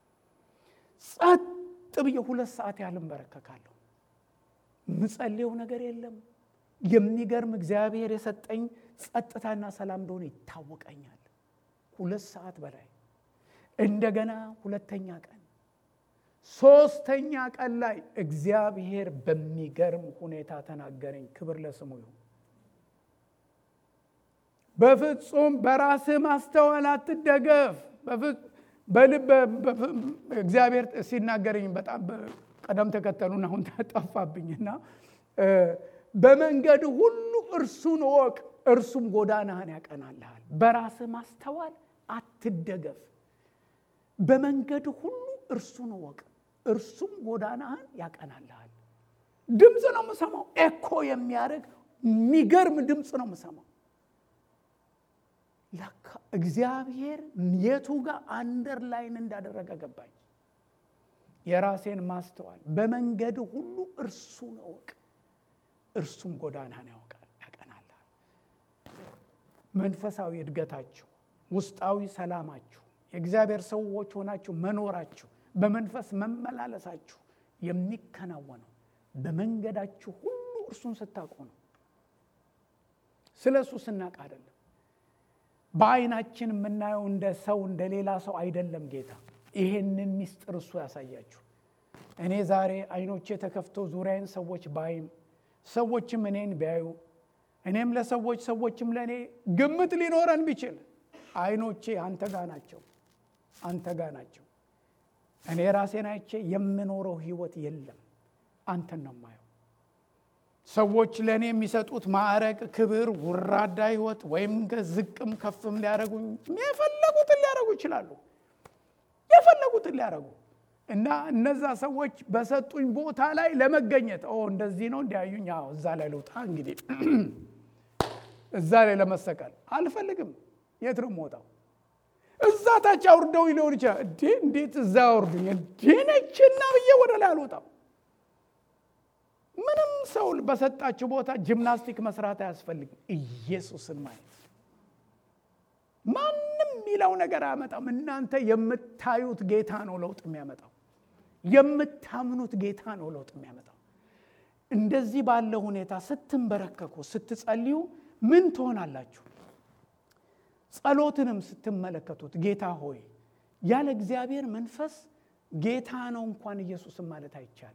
ጸጥ ብዬ ሁለት ሰዓት ያህል እንበረከካለሁ። ምጸልየው ነገር የለም። የሚገርም እግዚአብሔር የሰጠኝ ጸጥታና ሰላም እንደሆነ ይታወቀኛል። ሁለት ሰዓት በላይ እንደገና ሁለተኛ ቀን ሶስተኛ ቀን ላይ እግዚአብሔር በሚገርም ሁኔታ ተናገረኝ። ክብር ለስሙ ይሁን። በፍጹም በራስህ ማስተዋል አትደገፍ። በልብ እግዚአብሔር ሲናገረኝ በጣም ቀደም ተከተሉን አሁን ጠፋብኝና በመንገድ ሁሉ እርሱን እወቅ፣ እርሱም ጎዳናህን ያቀናልሃል። በራስህ ማስተዋል አትደገፍ። በመንገድ ሁሉ እርሱን እወቅ፣ እርሱም ጎዳናህን ያቀናልሃል። ድምፅ ነው የምሰማው፣ ኤኮ የሚያደርግ የሚገርም ድምፅ ነው የምሰማው። ለካ እግዚአብሔር የቱ ጋር አንደርላይን እንዳደረገ ገባኝ። የራሴን ማስተዋል በመንገድ ሁሉ እርሱን እወቅ እርሱም ጎዳናን ያውቃል ያቀናላል። መንፈሳዊ እድገታችሁ፣ ውስጣዊ ሰላማችሁ፣ የእግዚአብሔር ሰዎች ሆናችሁ መኖራችሁ፣ በመንፈስ መመላለሳችሁ የሚከናወነው በመንገዳችሁ ሁሉ እርሱን ስታውቁ ነው። ስለ እሱ ስናቅ አይደለም። በዓይናችን የምናየው እንደ ሰው እንደ ሌላ ሰው አይደለም። ጌታ ይሄንን ሚስጥር እሱ ያሳያችሁ። እኔ ዛሬ አይኖቼ ተከፍተው ዙሪያዬን ሰዎች ባይም ሰዎችም እኔን ቢያዩ እኔም ለሰዎች ሰዎችም ለእኔ ግምት ሊኖረን ቢችል አይኖቼ አንተ ጋ ናቸው፣ አንተ ጋ ናቸው። እኔ ራሴን አይቼ የምኖረው ህይወት የለም፣ አንተን ነው የማየው። ሰዎች ለእኔ የሚሰጡት ማዕረግ፣ ክብር፣ ውራዳ ህይወት ወይም ዝቅም ከፍም ሊያደረጉኝ የፈለጉትን ሊያደረጉ ይችላሉ፣ የፈለጉትን ሊያደረጉ እና እነዛ ሰዎች በሰጡኝ ቦታ ላይ ለመገኘት እንደዚህ ነው እንዲያዩኝ፣ እዛ ላይ ልውጣ እንግዲህ እዛ ላይ ለመሰቀል አልፈልግም። የት ነው የምወጣው? እዛ ታች አውርደው ሊሆን ይችላል። እዴ እንዴት እዛ አውርዱኝ እንዴ ነችና ብዬ ወደ ላይ አልወጣም። ምንም ሰው በሰጣችሁ ቦታ ጂምናስቲክ መስራት አያስፈልግም። ኢየሱስን ማየት ማንም የሚለው ነገር አያመጣም። እናንተ የምታዩት ጌታ ነው ለውጥ የሚያመጣው። የምታምኑት ጌታ ነው ለውጥ የሚያመጣው። እንደዚህ ባለ ሁኔታ ስትንበረከኩ፣ ስትጸልዩ ምን ትሆናላችሁ? ጸሎትንም ስትመለከቱት ጌታ ሆይ ያለ እግዚአብሔር መንፈስ ጌታ ነው እንኳን ኢየሱስን ማለት አይቻልም።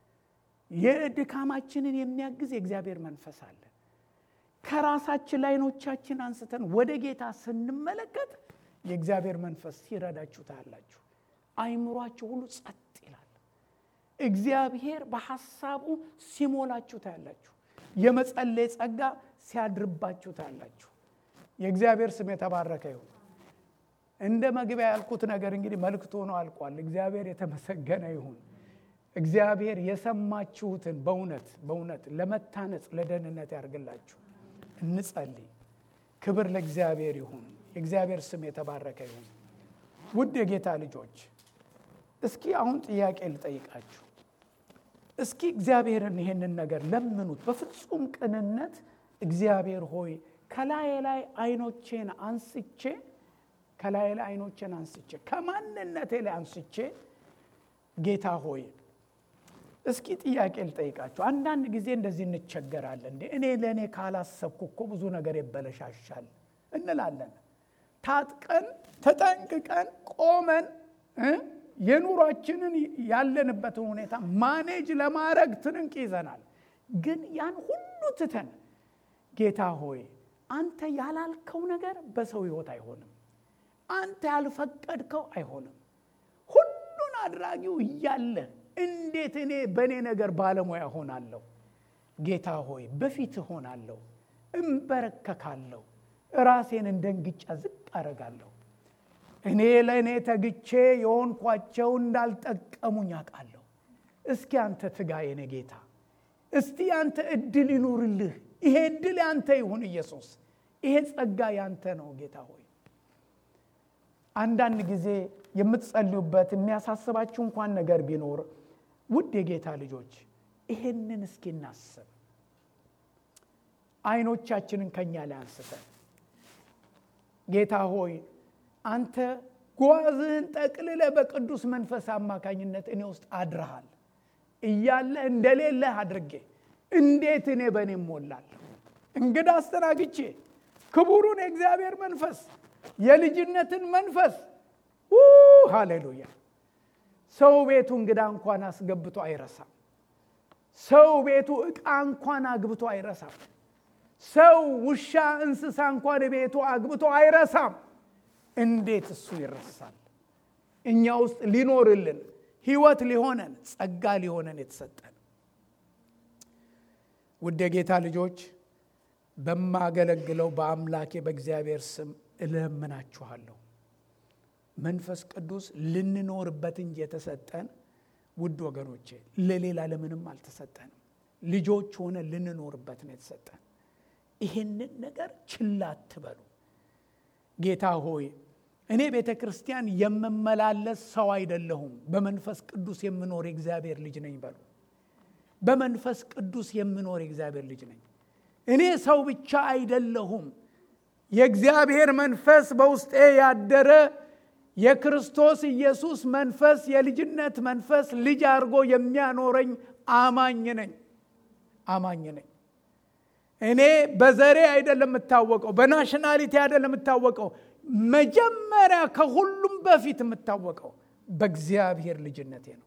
የድካማችንን የሚያግዝ የእግዚአብሔር መንፈስ አለ። ከራሳችን ላይ ዓይኖቻችን አንስተን ወደ ጌታ ስንመለከት የእግዚአብሔር መንፈስ ሲረዳችሁ ታያላችሁ። አይምሯችሁ ሁሉ ጸጥ ይላል። እግዚአብሔር በሐሳቡ ሲሞላችሁ ታያላችሁ። የመጸለይ ጸጋ ሲያድርባችሁ ታያላችሁ። የእግዚአብሔር ስም የተባረከ ይሁን። እንደ መግቢያ ያልኩት ነገር እንግዲህ መልእክት ሆኖ አልቋል። እግዚአብሔር የተመሰገነ ይሁን። እግዚአብሔር የሰማችሁትን በእውነት በእውነት ለመታነጽ ለደህንነት ያርግላችሁ። እንጸልይ። ክብር ለእግዚአብሔር ይሁን። የእግዚአብሔር ስም የተባረከ ይሁን። ውድ የጌታ ልጆች እስኪ አሁን ጥያቄ ልጠይቃችሁ። እስኪ እግዚአብሔርን ይሄንን ነገር ለምኑት በፍጹም ቅንነት። እግዚአብሔር ሆይ ከላይ ላይ አይኖቼን አንስቼ ከላይ ላይ አይኖቼን አንስቼ ከማንነቴ ላይ አንስቼ ጌታ ሆይ እስኪ ጥያቄ ልጠይቃችሁ። አንዳንድ ጊዜ እንደዚህ እንቸገራለን። እንዴ እኔ ለእኔ ካላሰብኩ እኮ ብዙ ነገር ይበለሻሻል እንላለን። ታጥቀን ተጠንቅቀን ቆመን የኑሯችንን ያለንበትን ሁኔታ ማኔጅ ለማድረግ ትንንቅ ይዘናል። ግን ያን ሁሉ ትተን ጌታ ሆይ አንተ ያላልከው ነገር በሰው ሕይወት አይሆንም። አንተ ያልፈቀድከው አይሆንም። ሁሉን አድራጊው እያለ እንዴት እኔ በእኔ ነገር ባለሙያ ሆናለሁ? ጌታ ሆይ በፊት ሆናለሁ፣ እምበረከካለሁ፣ ራሴን እንደ እንግጫ ዝቅ አደርጋለሁ። እኔ ለእኔ ተግቼ የሆንኳቸው እንዳልጠቀሙኝ አውቃለሁ። እስኪ አንተ ትጋ የኔ ጌታ፣ እስቲ አንተ እድል ይኑርልህ። ይሄ እድል ያንተ ይሁን ኢየሱስ፣ ይሄ ጸጋ ያንተ ነው ጌታ ሆይ አንዳንድ ጊዜ የምትጸልዩበት የሚያሳስባችሁ እንኳን ነገር ቢኖር ውድ የጌታ ልጆች ይሄንን እስኪ እናስብ። አይኖቻችንን ከኛ ላይ አንስተን ጌታ ሆይ አንተ ጓዝህን ጠቅልለ በቅዱስ መንፈስ አማካኝነት እኔ ውስጥ አድረሃል እያለ እንደሌለህ አድርጌ እንዴት እኔ በእኔ እሞላለሁ? እንግዳ አስተናግቼ ክቡሩን የእግዚአብሔር መንፈስ የልጅነትን መንፈስ ሃሌሉያ። ሰው ቤቱ እንግዳ እንኳን አስገብቶ አይረሳም። ሰው ቤቱ ዕቃ እንኳን አግብቶ አይረሳም። ሰው ውሻ፣ እንስሳ እንኳን ቤቱ አግብቶ አይረሳም። እንዴት እሱ ይረሳል? እኛ ውስጥ ሊኖርልን ሕይወት ሊሆነን ጸጋ ሊሆነን የተሰጠን ውድ የጌታ ልጆች በማገለግለው በአምላኬ በእግዚአብሔር ስም እለምናችኋለሁ መንፈስ ቅዱስ ልንኖርበት እንጂ የተሰጠን ውድ ወገኖቼ ለሌላ ለምንም አልተሰጠንም። ልጆች ሆነ ልንኖርበት ነው የተሰጠን። ይህንን ነገር ችላ አትበሉ። ጌታ ሆይ እኔ ቤተ ክርስቲያን የምመላለስ ሰው አይደለሁም፣ በመንፈስ ቅዱስ የምኖር የእግዚአብሔር ልጅ ነኝ በሉ። በመንፈስ ቅዱስ የምኖር የእግዚአብሔር ልጅ ነኝ። እኔ ሰው ብቻ አይደለሁም የእግዚአብሔር መንፈስ በውስጤ ያደረ የክርስቶስ ኢየሱስ መንፈስ የልጅነት መንፈስ ልጅ አድርጎ የሚያኖረኝ አማኝ ነኝ አማኝ ነኝ። እኔ በዘሬ አይደለም የምታወቀው፣ በናሽናሊቲ አይደለም የምታወቀው። መጀመሪያ ከሁሉም በፊት የምታወቀው በእግዚአብሔር ልጅነቴ ነው።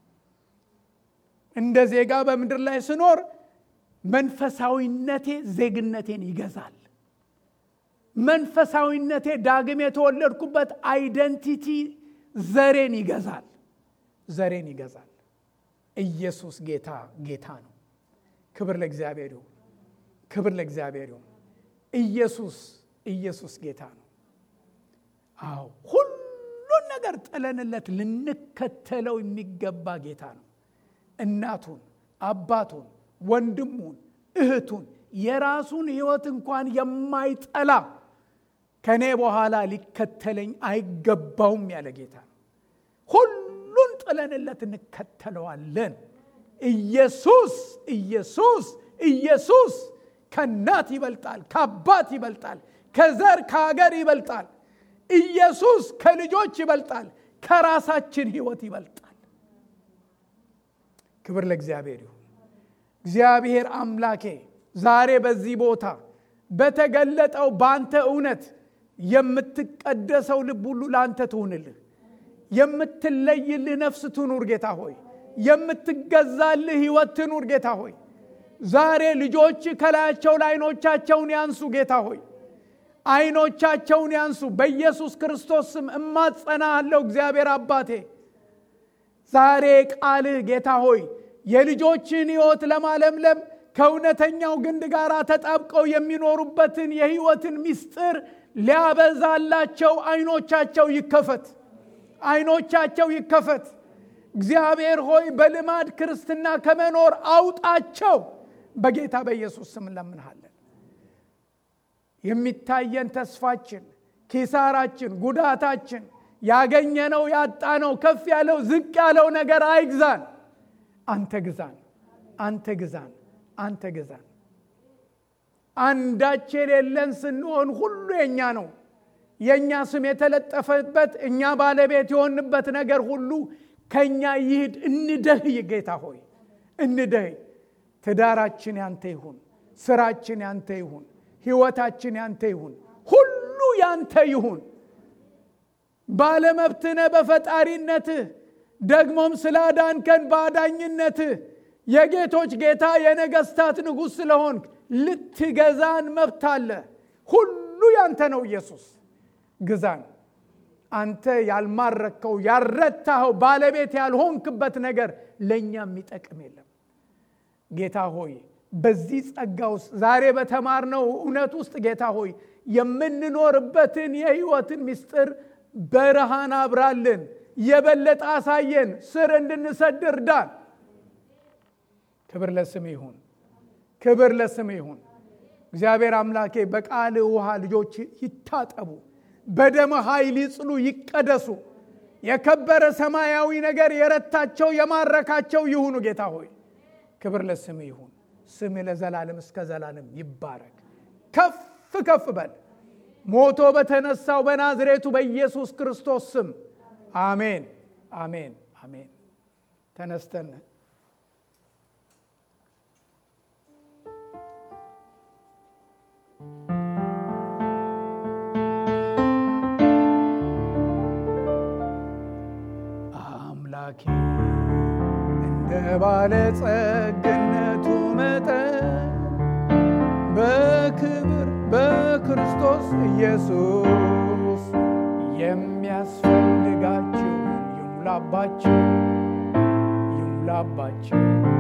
እንደ ዜጋ በምድር ላይ ስኖር መንፈሳዊነቴ ዜግነቴን ይገዛል። መንፈሳዊነቴ ዳግም የተወለድኩበት አይደንቲቲ ዘሬን ይገዛል። ዘሬን ይገዛል። ኢየሱስ ጌታ ጌታ ነው። ክብር ለእግዚአብሔር ይሁን። ክብር ለእግዚአብሔር ይሁን። ኢየሱስ ኢየሱስ ጌታ ነው። አዎ ሁሉን ነገር ጥለንለት ልንከተለው የሚገባ ጌታ ነው። እናቱን፣ አባቱን፣ ወንድሙን፣ እህቱን የራሱን ሕይወት እንኳን የማይጠላ ከእኔ በኋላ ሊከተለኝ አይገባውም ያለ ጌታ ነው። ሁሉን ጥለንለት እንከተለዋለን። ኢየሱስ ኢየሱስ ኢየሱስ ከእናት ይበልጣል፣ ከአባት ይበልጣል፣ ከዘር ከሀገር ይበልጣል። ኢየሱስ ከልጆች ይበልጣል፣ ከራሳችን ሕይወት ይበልጣል። ክብር ለእግዚአብሔር ይሁን። እግዚአብሔር አምላኬ ዛሬ በዚህ ቦታ በተገለጠው በአንተ እውነት የምትቀደሰው ልብ ሁሉ ለአንተ ትሁንልህ። የምትለይልህ ነፍስ ትኑር ጌታ ሆይ። የምትገዛልህ ሕይወት ትኑር ጌታ ሆይ። ዛሬ ልጆች ከላያቸው ላይ አይኖቻቸውን ያንሱ ጌታ ሆይ። አይኖቻቸውን ያንሱ በኢየሱስ ክርስቶስ ስም እማጸናሃለሁ እግዚአብሔር አባቴ። ዛሬ ቃልህ ጌታ ሆይ የልጆችን ሕይወት ለማለምለም ከእውነተኛው ግንድ ጋር ተጣብቀው የሚኖሩበትን የሕይወትን ምስጢር ሊያበዛላቸው አይኖቻቸው ይከፈት፣ አይኖቻቸው ይከፈት። እግዚአብሔር ሆይ በልማድ ክርስትና ከመኖር አውጣቸው። በጌታ በኢየሱስ ስም እንለምንሃለን። የሚታየን ተስፋችን፣ ኪሳራችን፣ ጉዳታችን፣ ያገኘነው ያጣነው፣ ከፍ ያለው ዝቅ ያለው ነገር አይግዛን። አንተ ግዛን፣ አንተ ግዛን፣ አንተ ግዛን። አንዳች የሌለን ስንሆን ሁሉ የእኛ ነው። የእኛ ስም የተለጠፈበት እኛ ባለቤት የሆንበት ነገር ሁሉ ከእኛ ይሂድ። እንደህይ ጌታ ሆይ እንደህይ። ትዳራችን ያንተ ይሁን፣ ስራችን ያንተ ይሁን፣ ህይወታችን ያንተ ይሁን፣ ሁሉ ያንተ ይሁን። ባለመብትነ በፈጣሪነትህ ደግሞም ስላዳንከን በአዳኝነትህ የጌቶች ጌታ የነገስታት ንጉሥ ስለሆንክ ልትገዛን መብት አለ። ሁሉ ያንተ ነው። ኢየሱስ ግዛን። አንተ ያልማረከው ያልረታኸው ባለቤት ያልሆንክበት ነገር ለእኛ የሚጠቅም የለም። ጌታ ሆይ በዚህ ጸጋ ውስጥ ዛሬ በተማርነው እውነት ውስጥ ጌታ ሆይ የምንኖርበትን የህይወትን ምስጢር ብርሃን አብራልን፣ የበለጠ አሳየን፣ ስር እንድንሰድ እርዳን። ክብር ለስም ይሁን፣ ክብር ለስም ይሁን። እግዚአብሔር አምላኬ በቃል ውሃ ልጆች ይታጠቡ፣ በደም ኃይል ይጽሉ፣ ይቀደሱ። የከበረ ሰማያዊ ነገር የረታቸው የማረካቸው ይሁኑ። ጌታ ሆይ ክብር ለስም ይሁን። ስም ለዘላለም እስከ ዘላለም ይባረክ። ከፍ ከፍ በል ሞቶ በተነሳው በናዝሬቱ በኢየሱስ ክርስቶስ ስም አሜን፣ አሜን፣ አሜን። ተነስተን አምላኬ እንደ ባለጸግነቱ መጠን በክብር በክርስቶስ ኢየሱስ የሚያስፈልጋችሁ ይሙላባችሁ ይሙላባችሁ